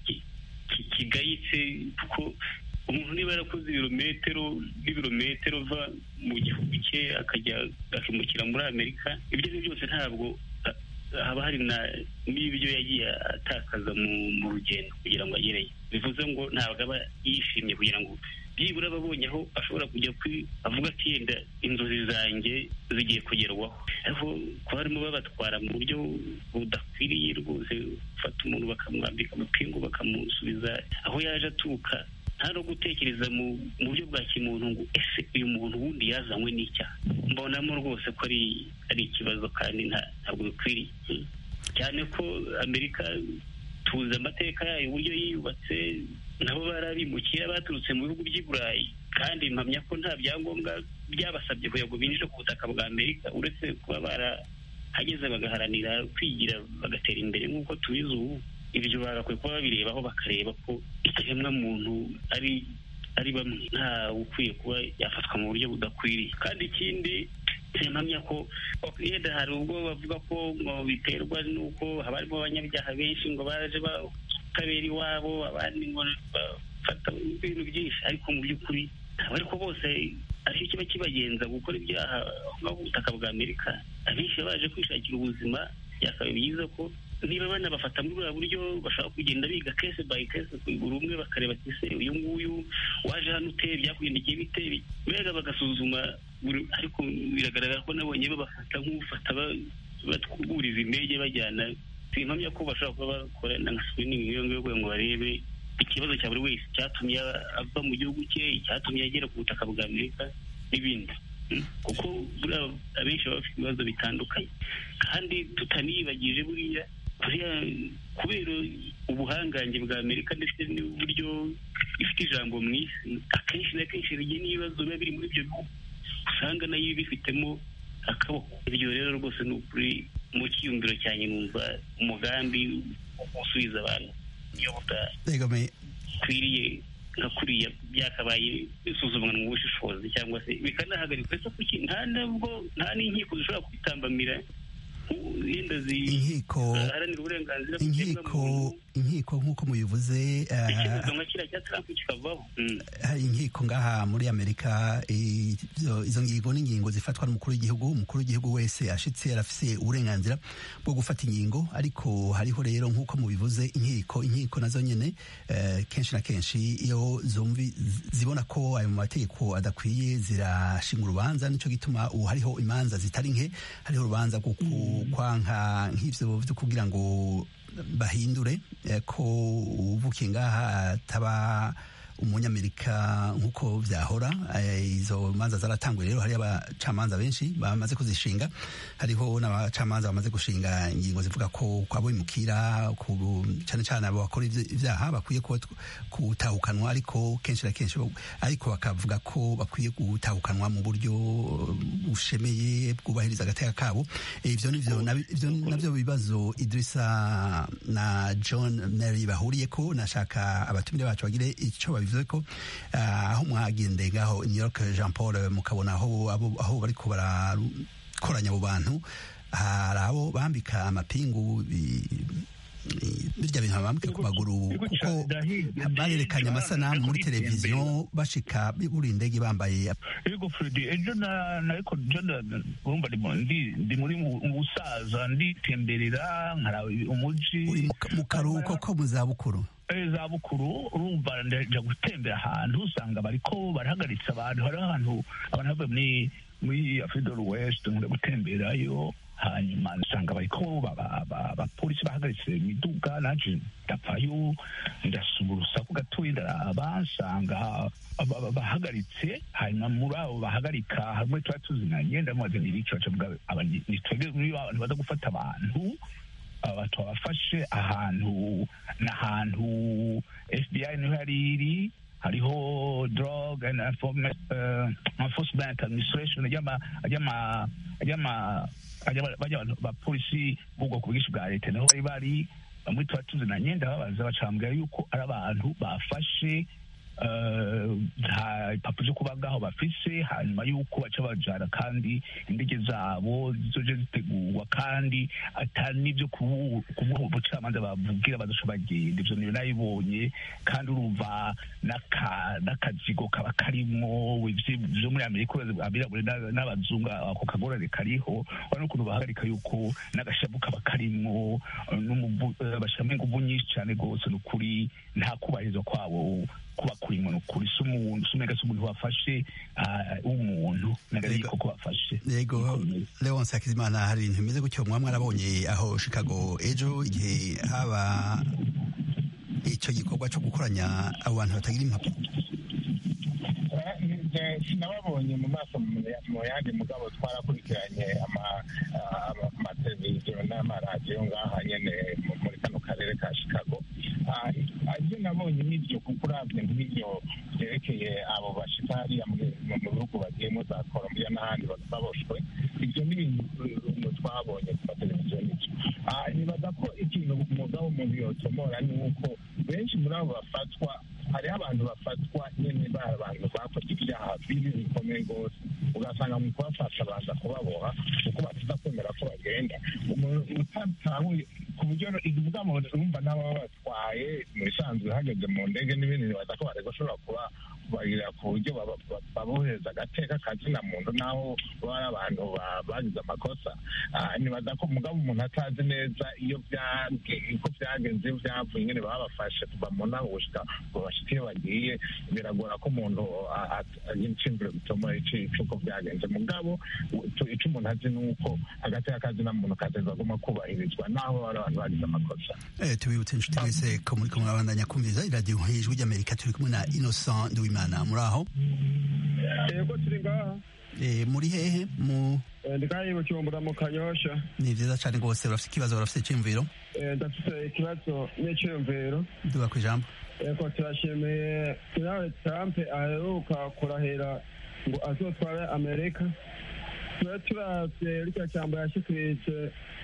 kigayitse kuko umuntu niba yarakoze ibirometero n'ibirometero va mu gihugu cye akajya akimukira muri amerika ibyo ari byo byose ntabwo haba hari n'ibyo yagiye atakaza mu rugendo kugira ngo agereyo bivuze ngo ntabwo aba yishimye kugira ngo byibura ababonye aho ashobora kujya avuga ati yenda inzozi zanjye zigiye kugerwaho ariko kuba barimo babatwara mu buryo budakwiriye rwose gufata umuntu bakamwambika amapingu bakamusubiza aho yaje aturuka nta no gutekereza mu buryo bwa kimuntu ngo ese uyu muntu wundi yazanywe n'icyaha mbonamo rwose ko ari ari ikibazo kandi ntabwo bikwiriye cyane ko amerika tuzi amateka yayo uburyo yiyubatse nabo barabimukira baturutse mu bihugu by'i burayi kandi mpamya ko nta byangombwa byabasabye kugira ngo binjire ku butaka bwa amerika uretse kuba barahageze bagaharanira kwigira bagatera imbere nk'uko tubizi ubu ibyo bagakwiye kuba babirebaho bakareba ko ikiremwa muntu ari ari bamwe nta ukwiye kuba yafatwa mu buryo budakwiriye kandi ikindi simpamya ko yenda hari ubwo bavuga ko ngo biterwa n'uko haba harimo abanyabyaha benshi ngo baje batabera iwabo abandi ngo bafata ibintu byinshi ariko mu by'ukuri ntabwo ariko bose aricyo kiba kibagenza gukora ibyaha aho ku butaka bwa amerika abenshi baje kwishakira ubuzima byakaba byiza ko niba banabafata muri buriya buryo bashobora kugenda biga kese bayi kese buri umwe bakareba ati se uyu nguyu waje hano uteye byakugendekeye bite mbega bagasuzuma ariko biragaragara ko nabonye babafata nk'ufata batwuriza indege bajyana simpamya ko bashobora kuba bakora na screening iyo ngiyo kugira ngo barebe ikibazo cya buri wese cyatumye ava mu gihugu cye icyatumye agera ku butaka bwa amerika n'ibindi kuko abenshi baba bafite ibibazo bitandukanye kandi tutaniyibagije buriya buriya kubera ubuhangange bwa amerika ndetse n'uburyo ifite ijambo mu isi akenshi na kenshi rigiye n'ibibazo biba biri muri ibyo bihugu usanga nayo bifitemo akaboko ibyo rero rwose ni ukuri mu cyiyumviro cyanjye numva umugambi wo gusubiza abantu iyo budakwiriye nka kuriya byakabaye bisuzumwa mu bushishozi cyangwa se bikanahagarikwa ese kuki nta nubwo nta n'inkiko zishobora kubitambamira yenda inkiko ziharanira uburenganzira inkiko inkiko nk'uko mubivuze icyemezo nka kiriya cya trump kikavaho hari inkiko ngaha muri amerika izo ngingo n'ingingo zifatwa n'umukuru w'igihugu umukuru w'igihugu wese ashitse arafise uburenganzira bwo gufata ingingo ariko hariho rero nk'uko mubivuze inkiko inkiko nazo nyene kenshi na kenshi iyo zumvi zibona ko ayo mategeko adakwiye zirashinga urubanza nico gituma ubu hariho imanza zitari nke hariho urubanza rwo kwanka nk'ivyo vyo kugira ngo bahindure ko uvukiye ngaha ataba umunyamerika nk'uko byahora izo manza zaratanguye rero hari abacamanza benshi bamaze kuzishinga hariho n'abacamanza bamaze gushinga ingingo zivuga ko kwabimukira cyane cyane abo bakora ibyaha bakwiye gutahukanwa ariko kenshi na kenshi ariko bakavuga ko bakwiye gutahukanwa mu buryo bushemeye bwubahiriza agateka kabo ivyo navyo bibazo Idrissa na John Mary bahuriye ko nashaka abatumire bacu bagire ico bivuze ko aho mwagendeye ngaho New York Jean Paul mukabona aho aho bariko barakoranya abo bantu hari abo bambika amapingu birya bintu bambika ku maguru kuko barerekanye amasanamu muri televiziyo bashika buri indege bambaye yego Fredy ejo nariko urumva ndi muri mu busaza nditemberera nkaraba umuji mu karuhuko ko mu zabukuru za bukuru urumva ndaja gutembera ahantu usanga bariko barahagaritse abantu hariho ahantu abantu bavuye muri muri afurika do west nkunda gutemberayo hanyuma nsanga bariko abapolisi bahagaritse imiduga naje ndapfayo ndasuma urusaku gatoya ndaraba nsanga bahagaritse hanyuma muri abo bahagarika hamwe tuba tuzinanye ndamubaza ni ibiki bacavuga nitwebwe muri abantu baza gufata abantu aba twabafashe ahantu n'ahantu fbi niho yari iri hariho drug and enforcement administration bapolisi b'ubwoko bwinshi bwa leta niho bari bari bamwe tuba tuzinanye ndababaza bacambwira yuko ari abantu bafashe nta impapuro zo kuba ngaho bafise hanyuma y'uko baca bajana kandi indege zabo zizoje zitegurwa kandi atari n'ibyo kubuha ubucamanza bavugira bazoca bagenda ivyo niyo nabibonye kandi urumva n'akazigo kaba karimo vyo muri amerika abirabure n'abazungu ako kagorane kariho urabona ukuntu bahagarika yuko n'agashavu kaba karimwo bashiramo inguvu nyinshi cane rwose ni ukuri nta kubahirizwa kwabo kuba kurimo ni ukuri si umuntu si umega si umuntu wafashe w'umuntu nagari koko bafashe yego leonce hakizimana hari ibintu bimeze gutyo mwaba mwarabonye aho chicago ejo igihe haba icyo gikorwa cyo gukoranya abo bantu batagira impapuro sinababonye mu maso mu yandi mugabo twarakurikiranye amateleviziyo n'amaradiyo ngaha nyene muri kano karere ka chicago ibyo nabonye n'ibyo kuko uravye nk'ibyo byerekeye abo bashika hariya mu bihugu bagiyemo za colombia n'ahandi baboshwe ibyo ni ibintu twabonye ku mateleviziyo n'ibyo nibaza ko ikintu umugabo umuntu yotomora ni uko benshi muri abo bafatwa hariho abantu bafatwa nyine bari abantu bakoze ibyaha bibi bikomeye rwose ugasanga mu kubafasha baza kubaboha kuko batiza kwemera ko bagenda utatahuye ku buryo ivuga mu urumva n'ababa batwaye mu bisanzwe hageze mu ndege n'ibindi nibaza ko barega ushobora kuba kubarira ku buryo babohereza agateka kazina muntu n'aho baba ari abantu bagize amakosa nibaza ko mugabo umuntu atazi neza iyo uko byagenze iyo byavuye nyine babafashe kuva mu ntaho gushika ngo bashike iyo bagiye biragora ko umuntu yicimvire gutuma icuko byagenze mugabo ico umuntu azi ni uko agateka kazina muntu kateza guma kubahirizwa n'aho bari abantu bagize amakosa tubibutse inshuti mwese ko muri kumwe abandanya kumviriza iradiyo ijwi ry'amerika turi kumwe na innocent nduwimana muri aho yego turi ngaha muri hehe mu ndikayi bujumbura mu kanyosha ni vyiza cane rwose urafite ikibazo urafite iciyumviro ndafite ikibazo n'iciyumviro duga kw'ijambo yego turashimiye donald trump aheruka kurahira ngo azotware amerika tube turavye rya jambo yashikirije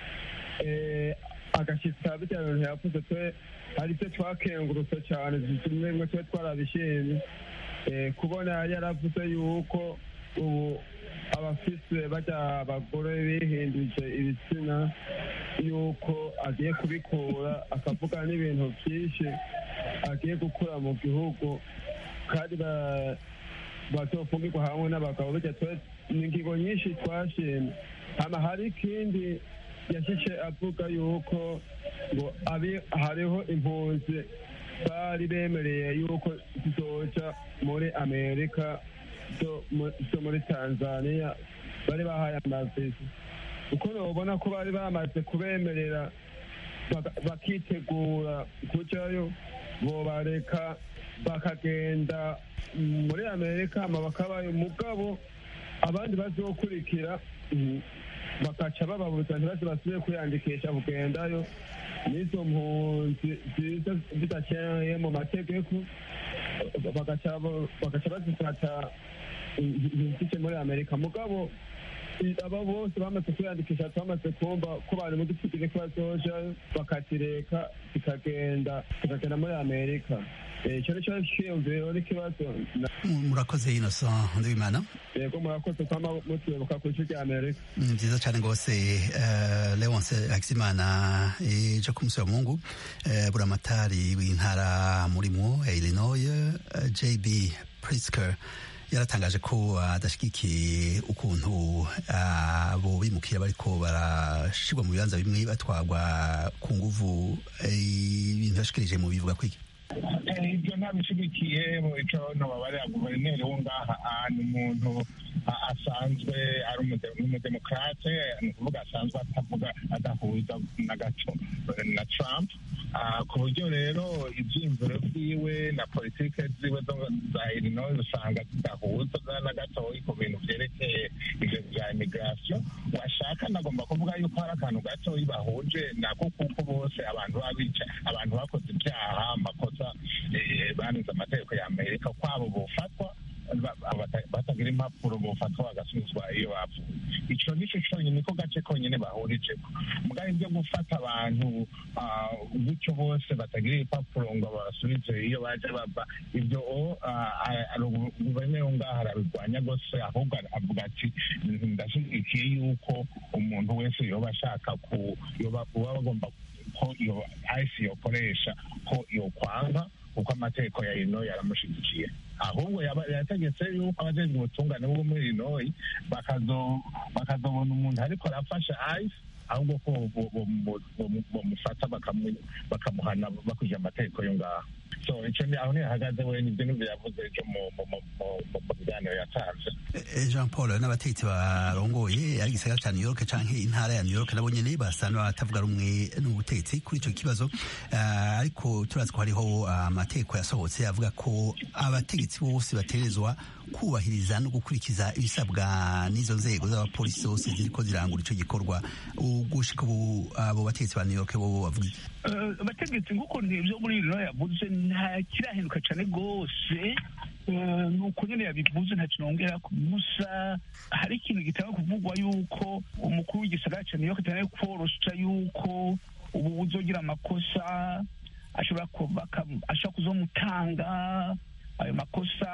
agashitsa birya bintu yavuze twe hari ivyo twakengurutse cane zimwe bimwe tube twarabishimye kubona yari yaravuze yuko ubu abafise barya abagore bihinduje ibitsina yuko agiye kubikura akavuga n'ibintu byinshi agiye gukura mu gihugu kandi bazofungirwa hamwe n'abagabo bijya ni ingingo nyinshi twashimye hama hari ikindi yashyize avuga yuko ngo hariho impunzi bari bemereye yuko zizoja muri amerika zo muri tanzania bari bahaye amavisi uko nobona ko bari bamaze kubemerera bakitegura kujayo bobareka bakagenda muri amerika hama bakabaye umugabo abandi bazokurikira bakaca bababuza ntibaze basubire kwiyandikisha kugendayo n'izo mpunzi ziza zidakeneye mu mategeko bagaca bazifata zije muri amerika mugabo aba bose bamaze kwiyandikisha twamaze kumva ko bari mu dutsugire ko bazoja bakazireka zikagenda zikagenda muri amerika icyo ni cyo cyiyumviro n'ikibazo murakoze innocent ndabimana yego murakoze kwama mutwibuka ku isi rya amerika ni byiza cyane rwose leonce hakizimana ejo ku munsi wa mungu buramatari w'intara murimo illinois jb prisker yaratangaje ko adashyigikiye ukuntu abo bimukira bariko barashirwa mu bibanza bimwe batwarwa ku nguvu ibintu yashikirije mu bivuga kwiki Eh, ibyo ntabishigikiye mu ico nobabarira guverineri wo ngaha ah, ni umuntu ah, asanzwe ari umude- umudemokrate ni ukuvuga asanzwe atavuga adahuza na gato eh, na trump Ah, ku buryo rero ivyiyumviro vyiwe na politike ziwe zo- za illinois usanga zidahuza na gatoyi ku bintu vyerekeye ivyo vya immigration washaka nagomba kuvuga yuko hari akantu gatoyi bahuje nako kuko bose abantu babica abantu bakoze ibyaha amakosa eh, banenze amategeko ya amerika kwabo bofatwa ba- bata- batagira impapuro bofatwa bagasubizwa iyo bapfuye ico nico conyine niko gace konyine bahurijeko mugabo ibyo gufata abantu ah, gutyo bose batagira ibipapuro ngo babasubize iyo baje bava ibyo o, ah, ah, guverineri wo ngaho arabirwanya gose ahubwo avuga ati ndashyigikiye yuko umuntu wese yoba ashaka ku yoba uba bagomba ko iyo ayisi yokoresha ko yokwanga kuko amategeko ya ino yaramushyigikiye ahubwo yaba- yategetse yuko abajejwe ubutungane bwo muri inoyi bakazo- bakazobona umuntu ariko arafasha ayisi ahubwo ko bo- bo- bo- bo- bomufata bakamu- bakamuhana bakurikije amategeko yo ngaho so ico ni aho ntihagaze we nivyo nivyo yavuze ejo mu- mu- mu- mu- mu mu biganiro yatanze Eh, Jean Paul n'abategetsi barongoye ari igisagara ca New York canke intara ya New York nabo nyene basa n'abatavuga rumwe n'ubutegetsi kuri ico kibazo Ah, ariko turazi ko hariho amategeko yasohotse avuga ko abategetsi bose baterezwa kubahiriza no gukurikiza ibisabwa n'izo nzego z'abapolisi zose ziriko zirangura ico gikorwa ugushika ubu abo bategetsi ba New York bo bavuga iki? Eh, abategetsi nk'uko ntibyo muri rino yavuze nta kirahinduka cyane rwose Eh, nuko nyine yabivuze nta kinongera ku gusa hari ikintu gitanga kuvugwa yuko umukuru w'igisagara cya new york cyane korosha yuko ubu uzogira amakosa ashobora kuba akam- ashobora kuzomutanga ayo makosa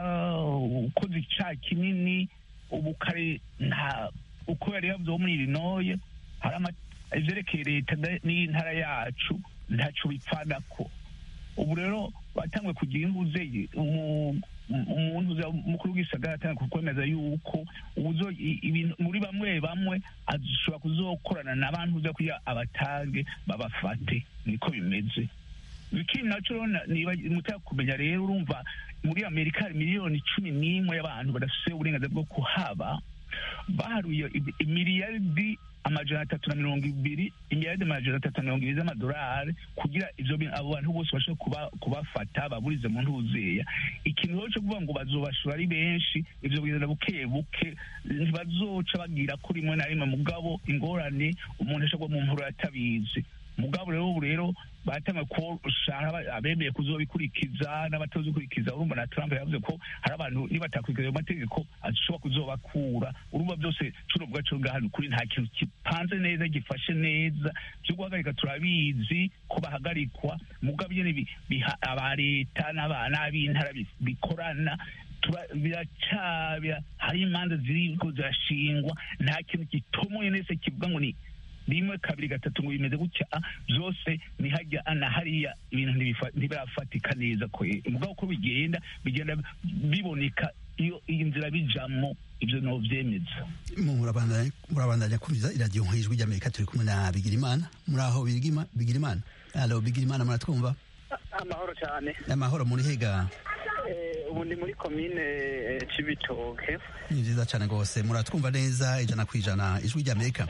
ukoze icyaha kinini ubu kare nta uko yari yavuze wo muri irinoye hari ama- ivyerekeye leta da- n'intara yacu ntaco bipfanako ubu rero batanguye kugira imbuze umu- umuntu uza- umukuru w'igisagara atanguye kwemeza yuko ubuzo i- ibintu muri bamwe bamwe ashobora kuzokorana n'abantu uza kugira abatange babafate niko bimeze ikindi naco rero na- niba mutaka kumenya rero urumva muri amerika hari miliyoni cumi n'imwe y'abantu badafise uburenganzira bwo kuhaba baharuye i- imiliyaridi amajana atatu na mirongo ibiri imiliyaridi amajana atatu na mirongo ibiri z'amadolari kugira ivyo bintu abo bantu bose bashobore kuba, kubafata baburize mu ntuzeya ikintu rero co kuvuga ngo bazobashora ari benshi ivyo bigenda buke buke ntibazoca bagira ko rimwe na rimwe mugabo ingorane umuntu ashobora mu mpuro yatabizi mugabo rero ubu rero batangiye kushara abemeye kuzobikurikiza n'abatazikurikiza urumva na Trump yavuze ko hari abantu nibatakurikiza ayo mategeko ashobora kuzobakura urumva byose cuno bwacu ngaha kuri nta kintu gipanze neza gifashe neza byo guhagarika turabizi ko bahagarikwa mugabo nyene bi- biha aba leta n'aba- n'ab'intara bi- bikorana tura- biracabya hari imanza ziriko zirashingwa nta kintu gitomoye nese kivuga ngo ni rimwe kabiri gatatu ngo bimeze gutya ah, byose ni hajya na hariya ibintu ntibifa- ntibirafatika neza kwe mugabo uko bigenda bigenda biboneka iyo iyi nzira bijamo ibyo novyemeza murabandanya murabandanya kumviza iradiyo nk'ijwi ry'amerika turi kumwe na bigirimana muri aho Bigirima- bigirimana alo bigirimana muratwumva amahoro cyane amahoro muri hega Eh, ubu ndi muri komine eh, cibitoke ni vyiza cane rwose muratwumva neza ijana ku ijana ijwi ry'amerika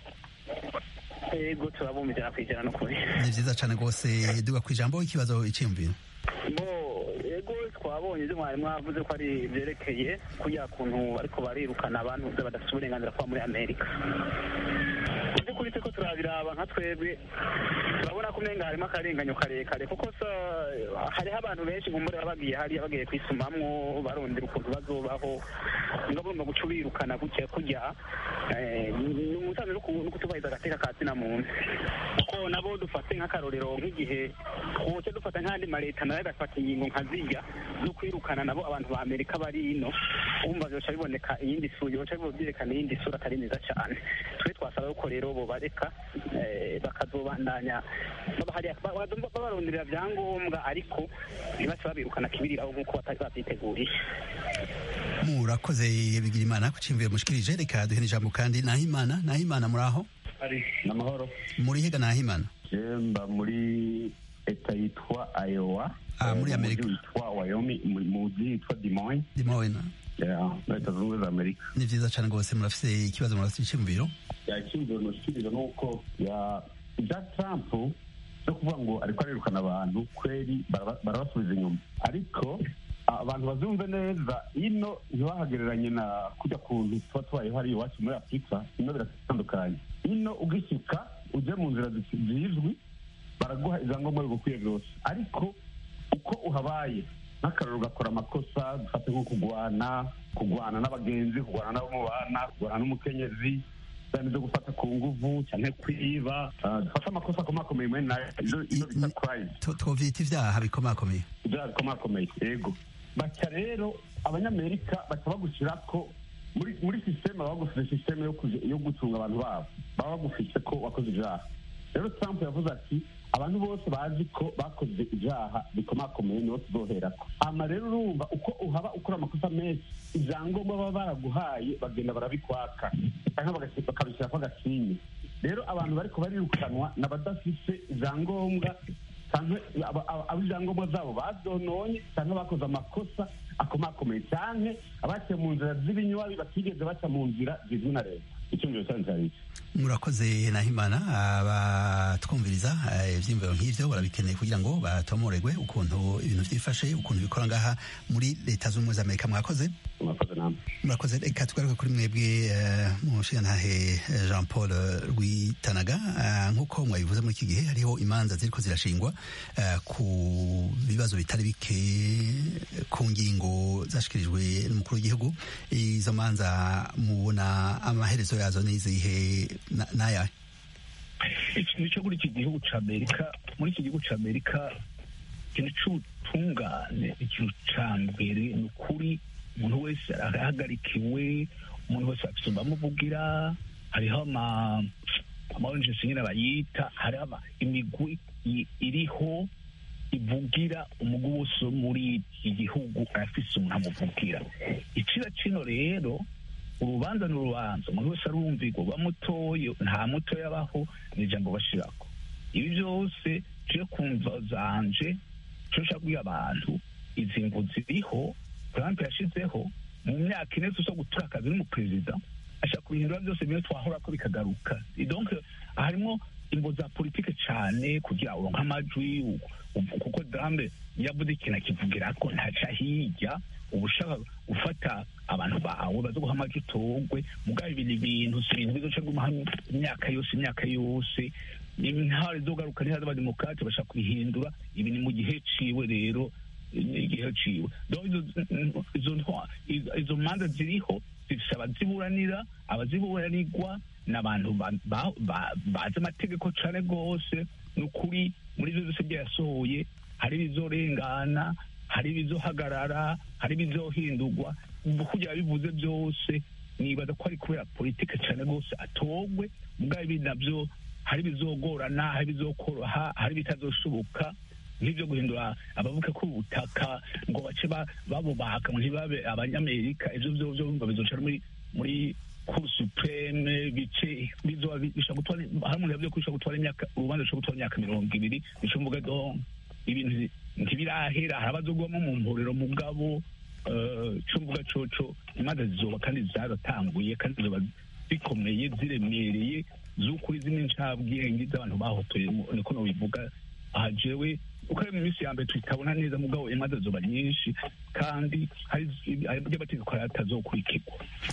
ego turabumva ijana ku ijana n'ukuri ni vyiza cane rwose duga ku ijambo ikibazo iciyumviro bo ego twabonye ibyo mwari mwavuze ko ari byerekeye kuya kuntu ariko barirukana abantu badafite uburenganzira kuba muri amerika mu by'ukuri turiko turabiraba nka twebwe turabona ko umenga harimo akarenganyo karekare kuko sa hariho abantu benshi nkumbure baba bagiye hariya bagiye kwisumamwo barondera ukuntu bazobaho nga bumva guca ubirukana gutya kurya eh, ni umusanzu no ku- no kutubahiriza agateka ka zina muntu kuko nabo dufate nk'akarorero nk'igihe twoce dufata nk'andi maleta nayo agafata ingingo nka zirya zo kwirukana nabo abantu ba amerika bari ino umva byoca biboneka iyindi sura byoca byerekana iyindi sura atari nziza cyane twe twasaba yuko rero bobareka eh, bakazobandanya baba hariya ba- ba- babaronderera vyangombwa ariko ntibace babirukana kibiriraho nk'uko batari babyiteguriye murakoze bigirimana ku ciyumviro mushikirije reka duhe n'ijambo kandi nahimana nahimana muri aho ari amahoro muri hega nahimana mba muri leta yitwa ayowa Ah, muri mu Amerika. mujyi witwa wayomi mu mujyi witwa dimoyi Dimoine leta zunze ubumwe za amerika ni vyiza cane rwose murafise ikibazo murafise iciyumviro yacyumviro nushyikiriza ni uko ya ibya trump no kuvuga ngo ariko arirukana abantu kweri baraba- barabasubiza inyuma ariko abantu bazumve neza ino ntibahagereranye na kujya kuntu tuba tubayeho hariya iwacu muri afurika ino biratandukanye ino ugishyika uje mu nzira zi- zizwi baraguha ibyangombwa bigukwiye byose ariko uko uhabaye nk'akararo ugakora amakosa dufate nko kugwana kugwana n'abagenzi kugwana n'abo mubana kugwana n'umukenyezi cyane byo gufata ku nguvu cyane kwiba ah, dufate amakosa akomakomeye muri nayo izo izo bita crime Tu- twovyita ivyaha bikomakomeye ibyaha bikomakomeye yego baca rero abanyamerika baca bagushyira ko muri muri sisiteme baba bagufite sisiteme yo kuja- yo gucunga abantu babo baba bagufite ko wakoze ibyaha rero trump yavuze ati abantu bose bazi ko bakoze ibyaha bikomakomeye nibo tuzoherako ama rero urumva uko uhaba ukora amakosa menshi ibyangombwa baba baraguhaye bagenda barabikwaka cyangwa bagasi- bakabishyirako agasinye rero abantu bariko barirukanwa ni abadafise ibyangombwa cyangwa aba- aba- abo ibyangombwa zabo babyononye cyangwa bakoze amakosa akomakomeye cyane abaciye mu nzira z'ibinywabi batigeze baca mu nzira zizwi na leta icyumviro cyanyu cyari iki murakoze nahimana abatwumviriza eh, ivyiyumviro nk'ivyo barabikeneye kugira ngo batomoregwe ukuntu ibintu vyifashe ukuntu bikora ngaha muri leta z'ubumwe za amerika mwakoze mwakoze namwe murakoze reka tugaruke kuri mwebwe eh, mushigantahe eh, jean paul eh, rwitanaga Eh, nk'uko mwabivuze muri iki gihe hariho imanza ziriko zirashingwa eh, ku bibazo bitari bike ku ngingo zashikirijwe n'umukuru w'igihugu izo manza mubona amaherezo yazo n'izihe na- n'ayahe iki nicyo kuri iki gihugu cya amerika muri iki gihugu cya amerika ikintu cy'ubutungane ikintu cya mbere ni ukuri umuntu wese arahagarikiwe umuntu wese afite bamuvugira hariho ama amawenjesi nyine bayita hariho ama- imigwi i- iriho ivugira umugwi wose wo muri iki gihugu arafise umuntu amuvugira icira kino rero urubanza ni urubanza umuntu wese arumvirwa bamutoye nta mutoya abaho ni ijambo bashirako ibi byose tuje kumva zanje tuje nshaka kubwira abantu izi ngo ziriho trump yashizeho mu myaka ine tuza gutura akazi n'umuperezida ashaka kubihindura byose bimwe twahora ko bikagaruka donc harimo imbo za politike cyane kugira uronke amajwi u- u- kuko dambe yavuze ikintu akivugira ko ntaca hirya uba ushaka gufata abantu bawe baza guha amajwi utogwe mugabo ibi ni ibintu si ibintu bizoca gumaha imyaka yose imyaka yose intare zogaruka ntihaza abademokrate bashaka kubihindura ibi ni mu gihe ciwe rero ni igihe ciwe donc izo- izo ntwa- izo- izo manza ziriho zifise abaziburanira abaziburanirwa ni abantu ba- ba- ba- bazi amategeko cane rwose ni ukuri muri ivyo byose byasohoye hari ibizorengana hari ibizohagarara hari ibizohindurwa kugira bivuze byose nibaza ko ari kubera politike cyane rwose atogwe mugabo ibi navyo hari ibizogorana hari ibizokoroha hari ibitazoshoboka nk'ibyo guhindura abavuga ko ubutaka ngo bace ba- babubaka ngo ntibabe abanyamerika ivyo vyo vyo ngo bizoca muri muri cour supreme bice bizoba bi- bishobora gutwara hari umuntu yavuze ko bishobora gutwara imyaka urubanza rushobora gutwara imyaka mirongo ibiri bica mvuga donc ibintu ntibirahera hari abazogwamo mu mporero mugabo eh, ico mvuga coco imanza zizoba kandi zaratanguye kandi zizoba zikomeye ziremereye z'ukuri zimwe ncabwenge z'abantu bahotoye mu- niko nobivuga aha jewe uko ari mu minsi ya mbere tutabona neza mugabo imanza zizoba nyinshi kandi hari hari by'amategeko atazokurikirwa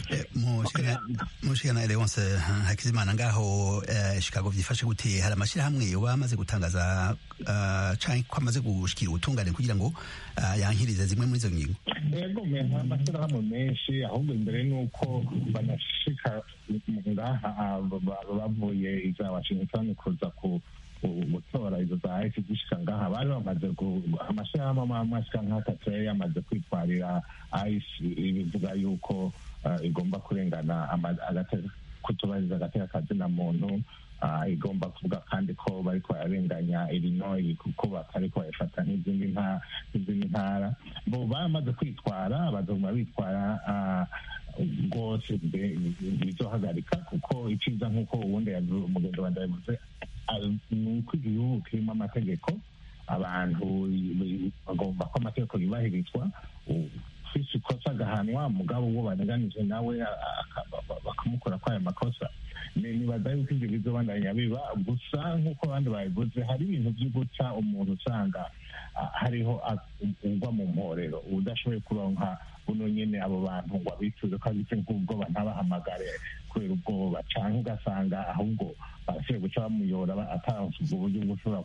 mushikana Leonce Hakizimana ngaho eh, Chicago vyifashe gute hari amashirahamwe yoba amaze gutangaza uh, canke ko amaze gushikira ubutungane kugira ngo uh, yankirize zimwe muri izo ngingo yego menya amashyirahamwe menshi ahubwo imbere ni uko banashika ngaha ah, ba- ba- bavuye iza washington kuza ku ku- gutora izo za isi zishika ngaha bari bamaze gu- amashyirahamwe amwe amwe ashika nk'atatu yari yamaze kwitwarira isi ibivuga yuko ah, igomba kurengana ama- agate- kutubahiriza agateka kazina muntu ah, igomba kuvuga kandi ko bariko bararenganya irinoyi kuko batariko bayifata nk'izindi nta- nk'izindi ntara bo baramaze kwitwara bazoguma bitwara ah, rwose mbe- bizohagarika kuko iciza nk'uko ubundi yavu- umugenzi wanjye yavuze ah, ni uko igihugu kirimo amategeko abantu bagomba ko amategeko yubahirizwa ufise ikosa agahanwa mugabo uwo baneganije nawe bakamukora kwayo makosa nibaza yuko ibyo bizobandanya biba gusa nk'uko abandi babivuze hari ibintu byo guca umuntu usanga hariho ugwa mu mporero udashoboye kuronka buno nyene abo bantu ngo abicuze ko abitse nk'ubwoba ntabahamagare kubera ubwoba canke ugasanga ahubwo barashoboye guca bamuyora ataronse ubwo buryo bw'ushobora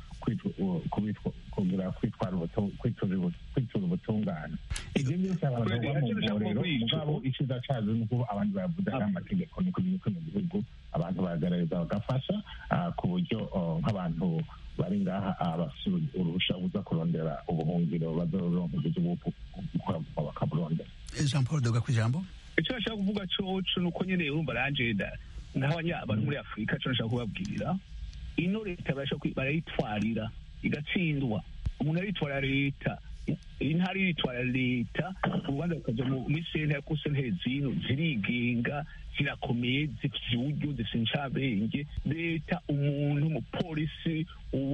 kugira kwitura ubutungane ibyo byose abantu bagwa mu mporero mugabo iciza cazo ni ukuba abandi bavuze ari amategeko ni kugira ko mu gihugu abantu baragaragaza bagafasha ku buryo nk'abantu bari ngaha bafite uruhusha buza kurondera ubuhungiro bazoronka uburyo bwo bakaburondera jean paul doga ku ijambo icyo nashaka kuvuga coco ni uko nyene urumva ranjeda nk'abanyabari muri afurika co nashaka kubabwira ino leta barayitwarira igatsindwa umuntu aritwara leta intara iritwara leta urubanza rukaja muri sentare kuko sentare zino zirigenga zirakomeye zifite uburyo zifite incabenge leta umuntu umupolisi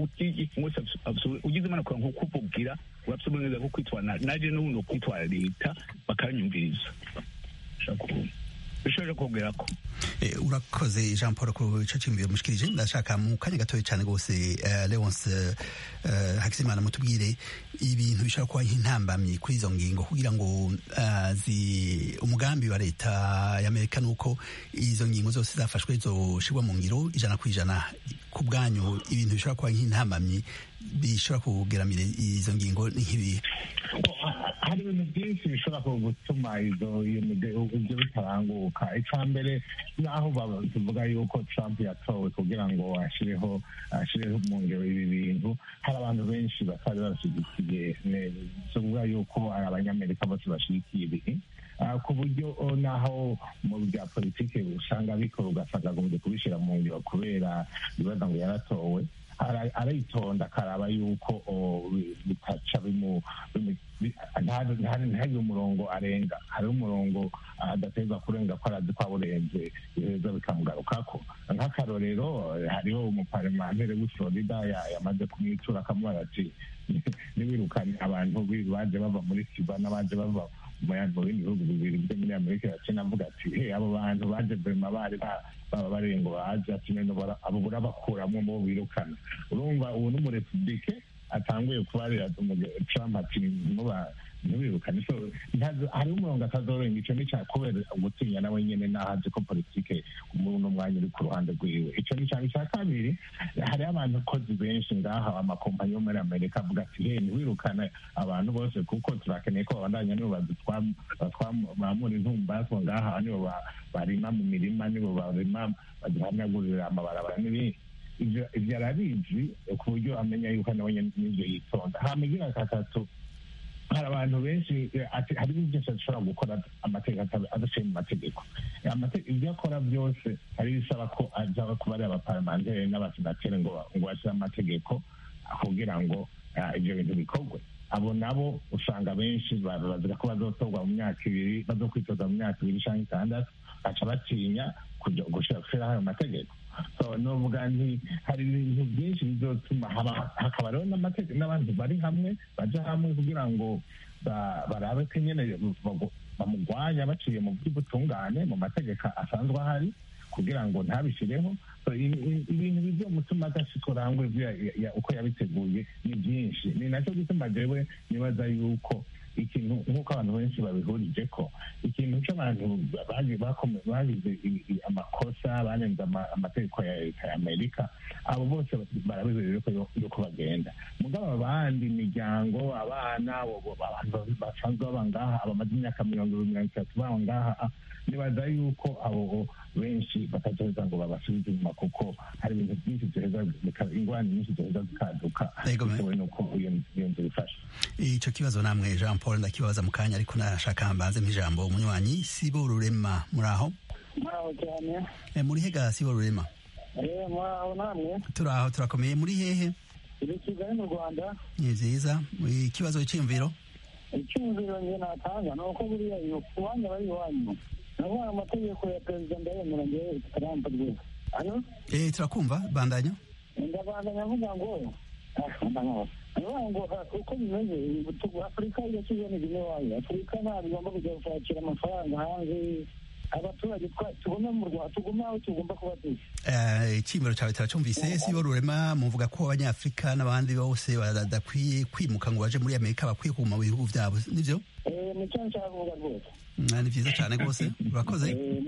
ugize imanukura nko kuvugira urafite uburenganzira bwo kwitwara naje n'ubundi kwitwara leta bakanyumviriza bishobora kongera ko urakoze jean paul ku ico cyumviro mushikirije ndashaka mu kanya gatoya cyane rwose leonce hakizimana mutubwire ibintu bishobora kuba nk'intambamyi kuri izo ngingo kugira ngo umugambi wa leta y'amerika ni uko izo ngingo zose zafashwe zoshirwa mu ngiro ijana ku ijana ku bwanyu ibintu bishobora kuba nk'intambamyi bishobora kugeramira izo ngingo ni nk'ibihe hari ibintu byinshi bishobora gutuma izo ibyo bitaranguka icya mbere naho tuvuga yuko trump yatowe kugira ngo ashyireho ashyireho mu ngero ibi bintu hari abantu benshi batari bashyigikiye tuvuga yuko ari abanyamerika bose bashyigikiye ibi ku buryo naho mu bya politiki usanga bikora ugasanga agombye kubishyira mu ngiro kubera ibibazo ngo yaratowe aritonda akaraba yuko bitaca ntihagire umurongo arenga hari umurongo adateza kurenga ko arazi ko awurenze biheza bikamugarukako nk'akarorero hariho umuparlementere w'i florida yamaze kumwitura akamubaza ati nibirukane abantu baje bava muri cuba n'abaje bava mu bindi bihugu bibiri byo muri amerika yaciye avuga ati he abo bantu baje vema bari baba barengo baje ati none abo burabakuramo bo birukana urumva ubu n'umurepublike atanguye kubarira trump ati ntibirukane so hariho umurongo atazorenga ico ni kubera gutinya nawe nyene naho azi ko politike umuntu umwanya uri ku ruhande rwiwe ico ni cyane icya kabiri hariho abantu kozi benshi ngaha amakompanyi yo muri amerika avuga ati he ntiwirukane abantu bose kuko turakeneye ko babandanya nibo batwamura intumbazo ngaha nibo barima mu mirima nibo barima baduhanagurira amabarabara n'ibindi ibyo arabizi ku buryo amenya yuko nawe n'ibyo yitonda hama igira gatatu hari abantu benshi hari ibintu byose ashobora gukora amategeko adaciye mu mategeko ibyo akora byose hari ibisaba ko aza kuba ari abaparlamenteri n'abasenateri ngo ngo bashyire amategeko kugira ngo ibyo bintu bikorwe abo nabo usanga benshi bazira ko bazotorwa mu myaka ibiri bazokwitoza mu myaka ibiri cyangwa itandatu baca batinya gushyiraho ayo mategeko novuga nti hari ibintu byinshi bizotuma hakaba rero n'abantu bari hamwe baja hamwe kugira ngo barabe ko nyene bamugwanya baciye mu by'ubutungane mu mategeko asanzwe ahari kugira ngo ntabishyireho ibintu bizomutuma adashikora hamwe uko yabiteguye ni byinshi ni nacyo gituma jewe nibaza yuko ikintu nk'uko abantu benshi babihurije ko ikintu cy'abantu bagize amakosa barenze amategeko ya leta ya amerika abo bose barabibereye yuko bagenda mugabo abandi imiryango abana abantu basanzwe baba ngaha bamaze imyaka mirongo ibiri mirongo itatu baba ngaha nibaza yuko abo benshi batazoheza ngo babasubize inyuma kuko hari ibintu byinshi byoheza ingwani nyinshi zoheza zikaduka bitewe n'uko iyo nzu ifashe ico kibazo namwe jean paul ndakibaza mu kanya ariko nashaka mbanze nk'ijambo umunywanyi sibo rurema muri aho muraho cyane muri hega sibo rurema muraho namwe turaho turakomeye muri hehe iri kigali mu rwanda ni vyiza ikibazo cy'imviro icyumviro njye natanga ni uko buriya iwanyu aba ari iwanyu navuga amategeko ya perezida ndayemera njyewe trump rwose hano eh turakumva bandanya ndabandanya avuga ngo niyo ngo uko bimeze afurika irashyizemo ibine wayo afurika ntabwo igomba kujya gushakira amafaranga hanze abaturage tugume mu rwanda tugume aho tugomba kuba turi icyimiro cyawe turacumvise si bo rurema muvuga ko abanyafurika n'abandi bose badakwiye kwimuka ngo baje muri amerika bakwiye kuguma mu bihugu byabo nibyo nicyo nshaka kuvuga rwose ni byiza cyane rwose urakoze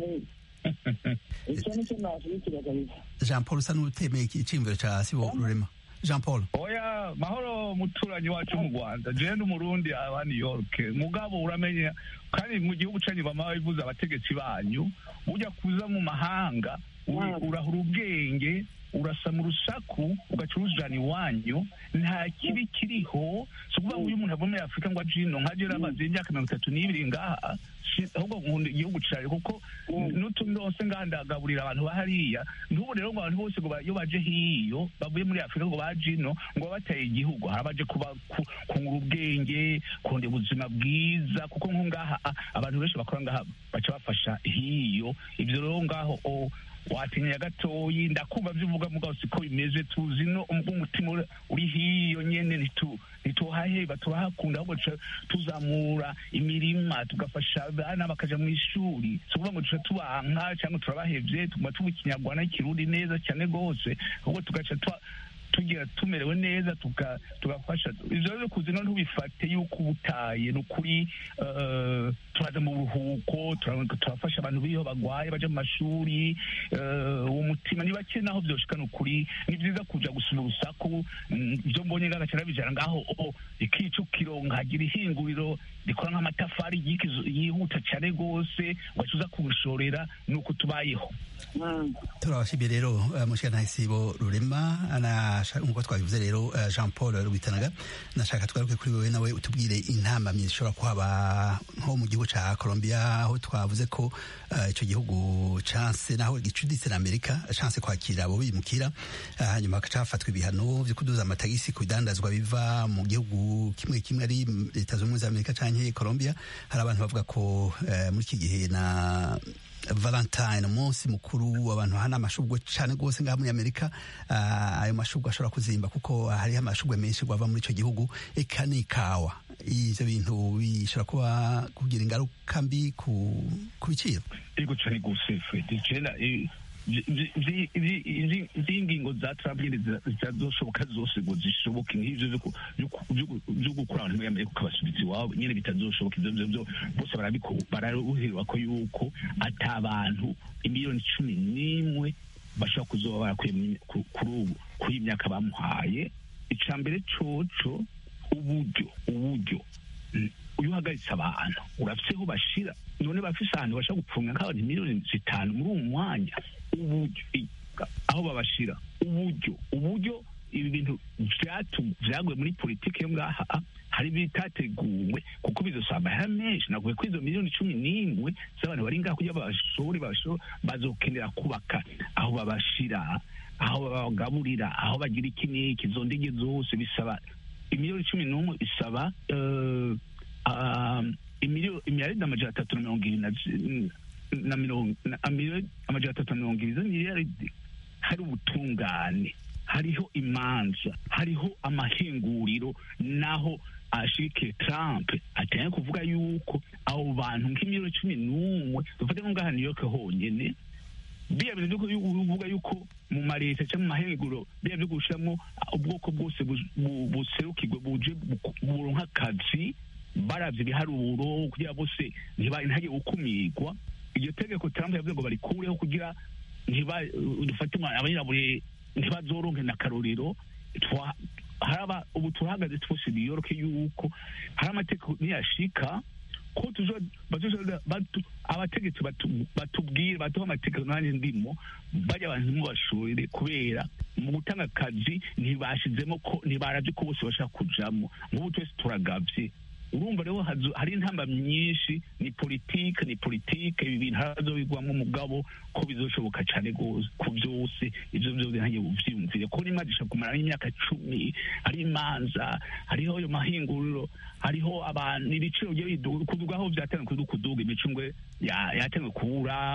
icyo nicyo nashyigikira kabisa jean paul usa n'utemeye icyimiro cya sibo rurema jean paul oya mahoro muturanyi wacu mu rwanda jewe n'umurundi aba new york mugabo uramenya kandi mu gihugu cyanyu bama bivuze abategetsi banyu ujya kuza mu mahanga urahura ubwenge urasama urusaku ugaca urujana iwanyu nta kibi kiriho si ukuvuga ngo uyu muntu ava muri afurika ngo aje ino nkaje ramaze imyaka mirongo itatu n'ibiri ngaha ahubwo nkunda igihugu cyawe kuko n'utundi hose ngaha ndagaburira abantu bahariya n'ubu rero ngo abantu bose ngo iyo baje hiyo bavuye muri afurika ngo baje ino ngo bataye igihugu hari abaje kuba kungura ubwenge kundi ubuzima bwiza kuko nko ngaha abantu benshi bakora ngaha baca bafasha hiyo ibyo rero ngaho watinya gatoyi ndakumva byivuga mugabo siko bimeze tuzi no umutima uri hiyo nyene ntituhaheba turahakunda ahubwo tuzamura imirima tugafasha abana bakaja mu ishuri si ukuvuga ngo tuca tubanka cyangwa turabahevye tuguma tuba ikinyarwanda n'ikirundi neza cyane rwose ahubwo tugaca tugira tumerewe neza tugafasha ivyo rero kuzi no ntubifate yuko ubutaye ni ukuri turaza mu buruhuko turafasha abantu b'iyo bagwaye baja mu mashuri uwo mutima ni bake naho vyoshika ni ukuri ni vyiza kuja gusuma urusaku ivyo mbonye ngagaca nabijana ngaho ikicukiro nkagira ihinguriro rikora nk'amatafari yihuta cane rwose ugaca uza kubishorera ni uko tubayeho turabashimiye rero mushikana sibo rurema nk'uko twabivuze rero jean paul rwitanaga nashaka twaruke kuri wowe nawe utubwire intambamyi zishobora kuhaba nko mu gihugu ca colombia aho twavuze ko ico gihugu canse naho gicuditse na amerika canse kwakira abo bimukira hanyuma hagaca hafatwa ibihano vyo kuduza amatagisi ku bidandazwa biva mu gihugu kimwe kimwe ari leta zunze ubumwe za amerika canke colombia hari abantu bavuga ko muri iki gihe na valentine umunsi mukuru abantu hana amashugwe cyane rwose ngaha muri amerika ayo mashugwe ashobora kuzimba kuko hariho amashugwe menshi gwava muri icyo gihugu eka n'ikawa ivyo bintu bishobora kuba kugira ingaruka mbi ku biciro ego cyane rwose fred z'ingingo za trump nyine zitazoshoboka zose ngo zishoboke nk'ivyo vyo gukura abantu muri amerika ukabasubiza iwabo nyine bitazoshoboka ivyo vyo bose bararuhirwa ko yuko ata abantu imiliyoni cumi n'imwe bashobora kuzoba barakuye kuri ubu kuri iyi myaka bamuhaye ica mbere coco uburyo uburyo uyu uhagaritse abantu urafise aho bashira none bafise ahantu bashaka gupfunga nk'abantu miliyoni zitanu muri uwo mwanya uburyo aho babashira uburyo uburyo ibi bintu vyaguye muri politiki yo ngaha hari bitateguwe kuko bizosaba amahera menshi nakuvuye ko izo miliyoni cumi n'imwe z'abantu bari ngaha kugira bashobore bazokenera kubaka aho babashira aho babagaburira aho bagira iki n'iki izo ndege zose bisaba imiliyoni cumi n'umwe isaba imiliyaridi amajana atatu na mirongo ibiri na mirongo amajana atatu na mirongo ibiri z'imiliyaridi hari ubutungane hariho imanza hariho amahinguriro naho ashike Trump ateye kuvuga yuko abo bantu nk'imiliyoni cumi n'umwe dufate nko ngaha New York honyene biya bintu byo kuvuga yuko mu mareta cyangwa mu mahinguro biya byo gushiramo ubwoko bwose buserukirwe buje buronka akazi baravye ibiharuro kugira bose ntihage gukumirwa iryo tegeko Trump yavuze ngo barikureho kugira ntiba dufate abanyirabure ntibazoronke na karorero haraba ubu turahagaze twose New York yuko hari amategeko niyashika ko abategetsi batubwire baduha amategeko nanjye ndimo bajya abantu ntibashorere kubera mu gutanga akazi ntibashizemo ko ntibaravye ko bose bashaka kujamo nk'ubu twese turagavye urumva rero hari intamba myinshi ni politike ni politike ibi bintu harazobigwamo umugabo ko bizoshoboka cyane rwose ku byose ibyo byose ntange uvyiyumvire ko n'imanza ishobora kumara imyaka cumi hari imanza hariho ayo mahinguriro hariho abantu ibiciro bigiye kuduga aho vyatanzwe kuduga kuduga imicungwe yatanzwe kubura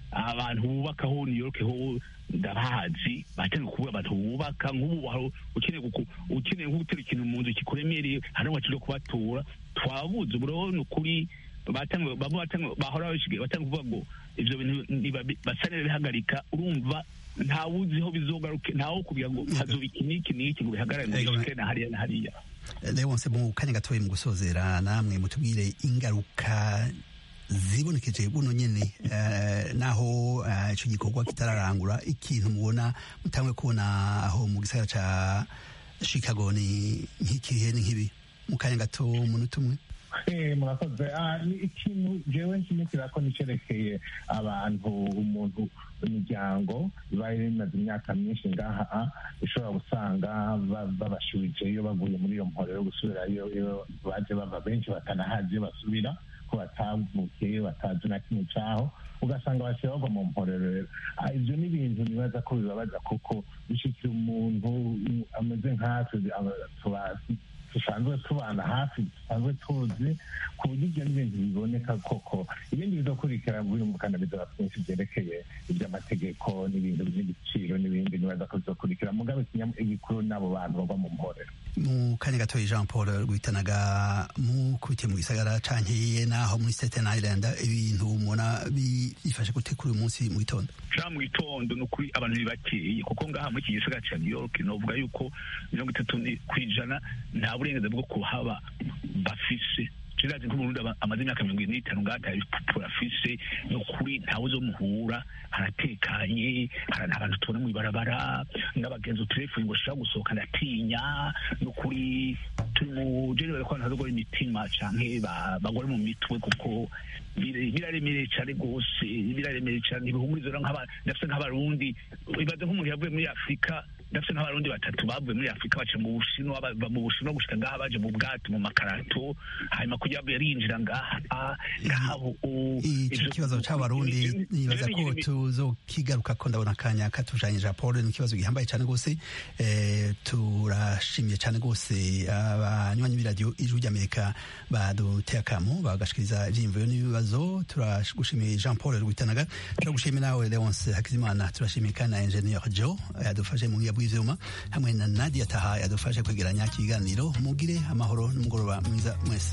abantu bubakaho new york ho ndabahazi batangiye kubura abantu bubaka nk'ubu hari ukeneye guku- ukeneye nko gutera ikintu mu nzu kikuremereye hari n'uwacu cyo kubatura twabuze ubu rero ni ukuri batangiye bamwe batangiye bahora bashigaye batangiye kuvuga ngo ivyo bintu nibabi- basa n'ibihagarika urumva ntawuzi ho bizogaruke ntawo kugira ngo hazoba iki n'iki n'iki ngo bihagarare ngo Ego, bishike na hariya na hariya Leonce mu kanya gatoya mu gusozera namwe mutubwire ingaruka zibonekeje buno nyene eh, naho eh, ico gikorwa kitararangura ikintu mubona mutangwe kubona aho mu gisagara ca Chicago ni nk'ikihe ni nk'ibi mu kanya gato umunota umwe Eh, murakoze Ah, ni ikintu jewe nshimikira ko nicerekeye abantu umuntu imiryango ibaye imaze imyaka myinshi ngaha ah, ishobora gusanga ba- babashubijeyo bavuye muri iyo mporo yo gusubirayo iyo baje bava benshi batanahazi iyo basubira ko batavukiyeyo batazi na kimwe caho ugasanga basiba bagwa mu mporero rero Ah, ivyo ni ibintu nibaza ko bibabaza kuko bishikira umuntu mm, ameze nkatwe aba- tuba- dusanzwe tubana hafi dusanzwe tuzi ku buryo ibyo ni ibintu biboneka koko ibindi bizokurikira birumvikana bizaba byinshi byerekeye iby'amategeko n'ibintu by'ibiciro n'ibindi nibaza ko bizokurikira mugabe ikinyam- igikuru n'abo bantu bava mu mporero mu kanya gatoya Jean Paul rwitanaga mukubitiye mu gisagara canke naho muri Staten Island ibintu mubona bifashe gute kuri uyu munsi mu gitondo ja mu gitondo ni ukuri abantu ntibakeye kuko ngaha muri iki gisagara cya new york novuga yuko mirongo itatu ni- ku ijana nta burenganzira bwo kuhaba bafise kirazi nk'umurundi aba- amaze imyaka mirongo ine n'itanu ngaha atari pupura afise ni ukuri ntawe uzomuhura haratekanye hari abantu tubona mu ibarabara n'abagenzi utelefoni ngo ushobora gusohoka ndatinya ni ukuri turi mu jenero ko abantu bazogora imitima canke ba- bagore mu mitwe kuko bire- biraremereye cane rwose biraremereye cane ibihumurizo rero nk'aba- ndafise nk'abarundi ibaze nk'umuntu yavuye muri afurika ndafise nk'abarundi batatu bavuye muri afurika baca mu bushinwa bava mu bushinwa gushika ngaha baje mu bwato mu makarato hanyuma kugira ngo yarinjira ngaha ngaha ubu ico kibazo c'abarundi nibaza ko tuzokigaruka ko ndabona akanya katujanye Jean Paul ni ikibazo gihambaye cane gose eh, turashimye cane gose abanywanyi b'iradiyo ijwi ry'Amerika baduteye akamo bagashikiriza ivyiyumviro n'ibibazo turagushimiye Jean Paul Rwitanaga turagushimiye nawe Leonce Hakizimana turashimiye kandi na Engineer Joe yadufashe mu bwiya bw'ivyuma hamwe na Nadia Taha yadufashe kwegeranya ikiganiro mugire amahoro n'umugoroba mwiza mwese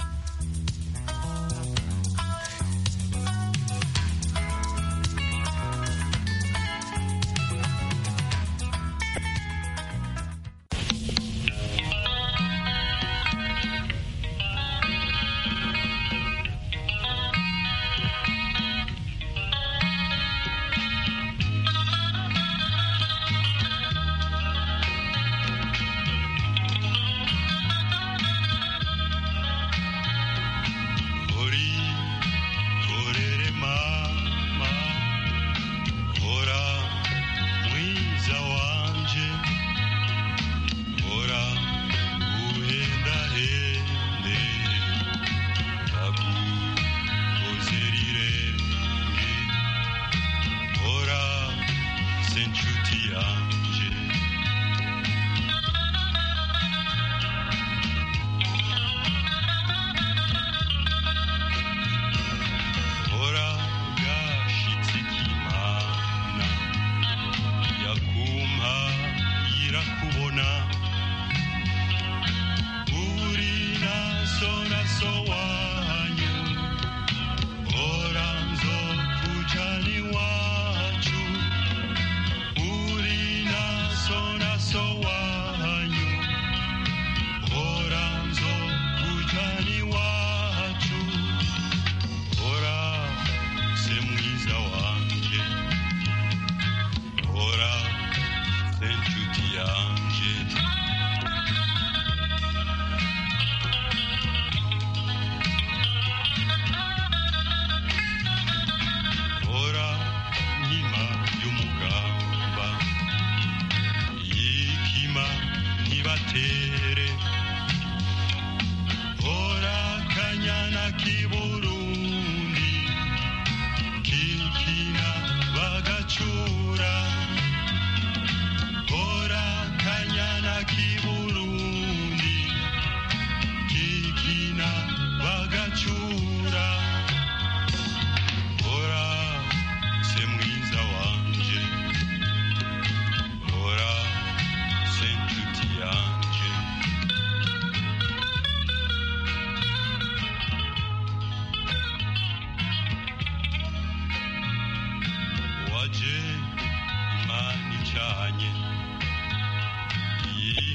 Ori, orere mama, ora mwiza wanje, ora uhenda hende, takukozerirenge, ora senchuti yanje. Ora gashitse kimana yakumpa irakubona uri naso naso wanyu ora nzokujani wacu uri naso naso wanyu ora nzokujani wacu ora se mwiza wanje ora se nshuti yanje ora nkima y'umugamba yikima ntibatere ora kanyana kibo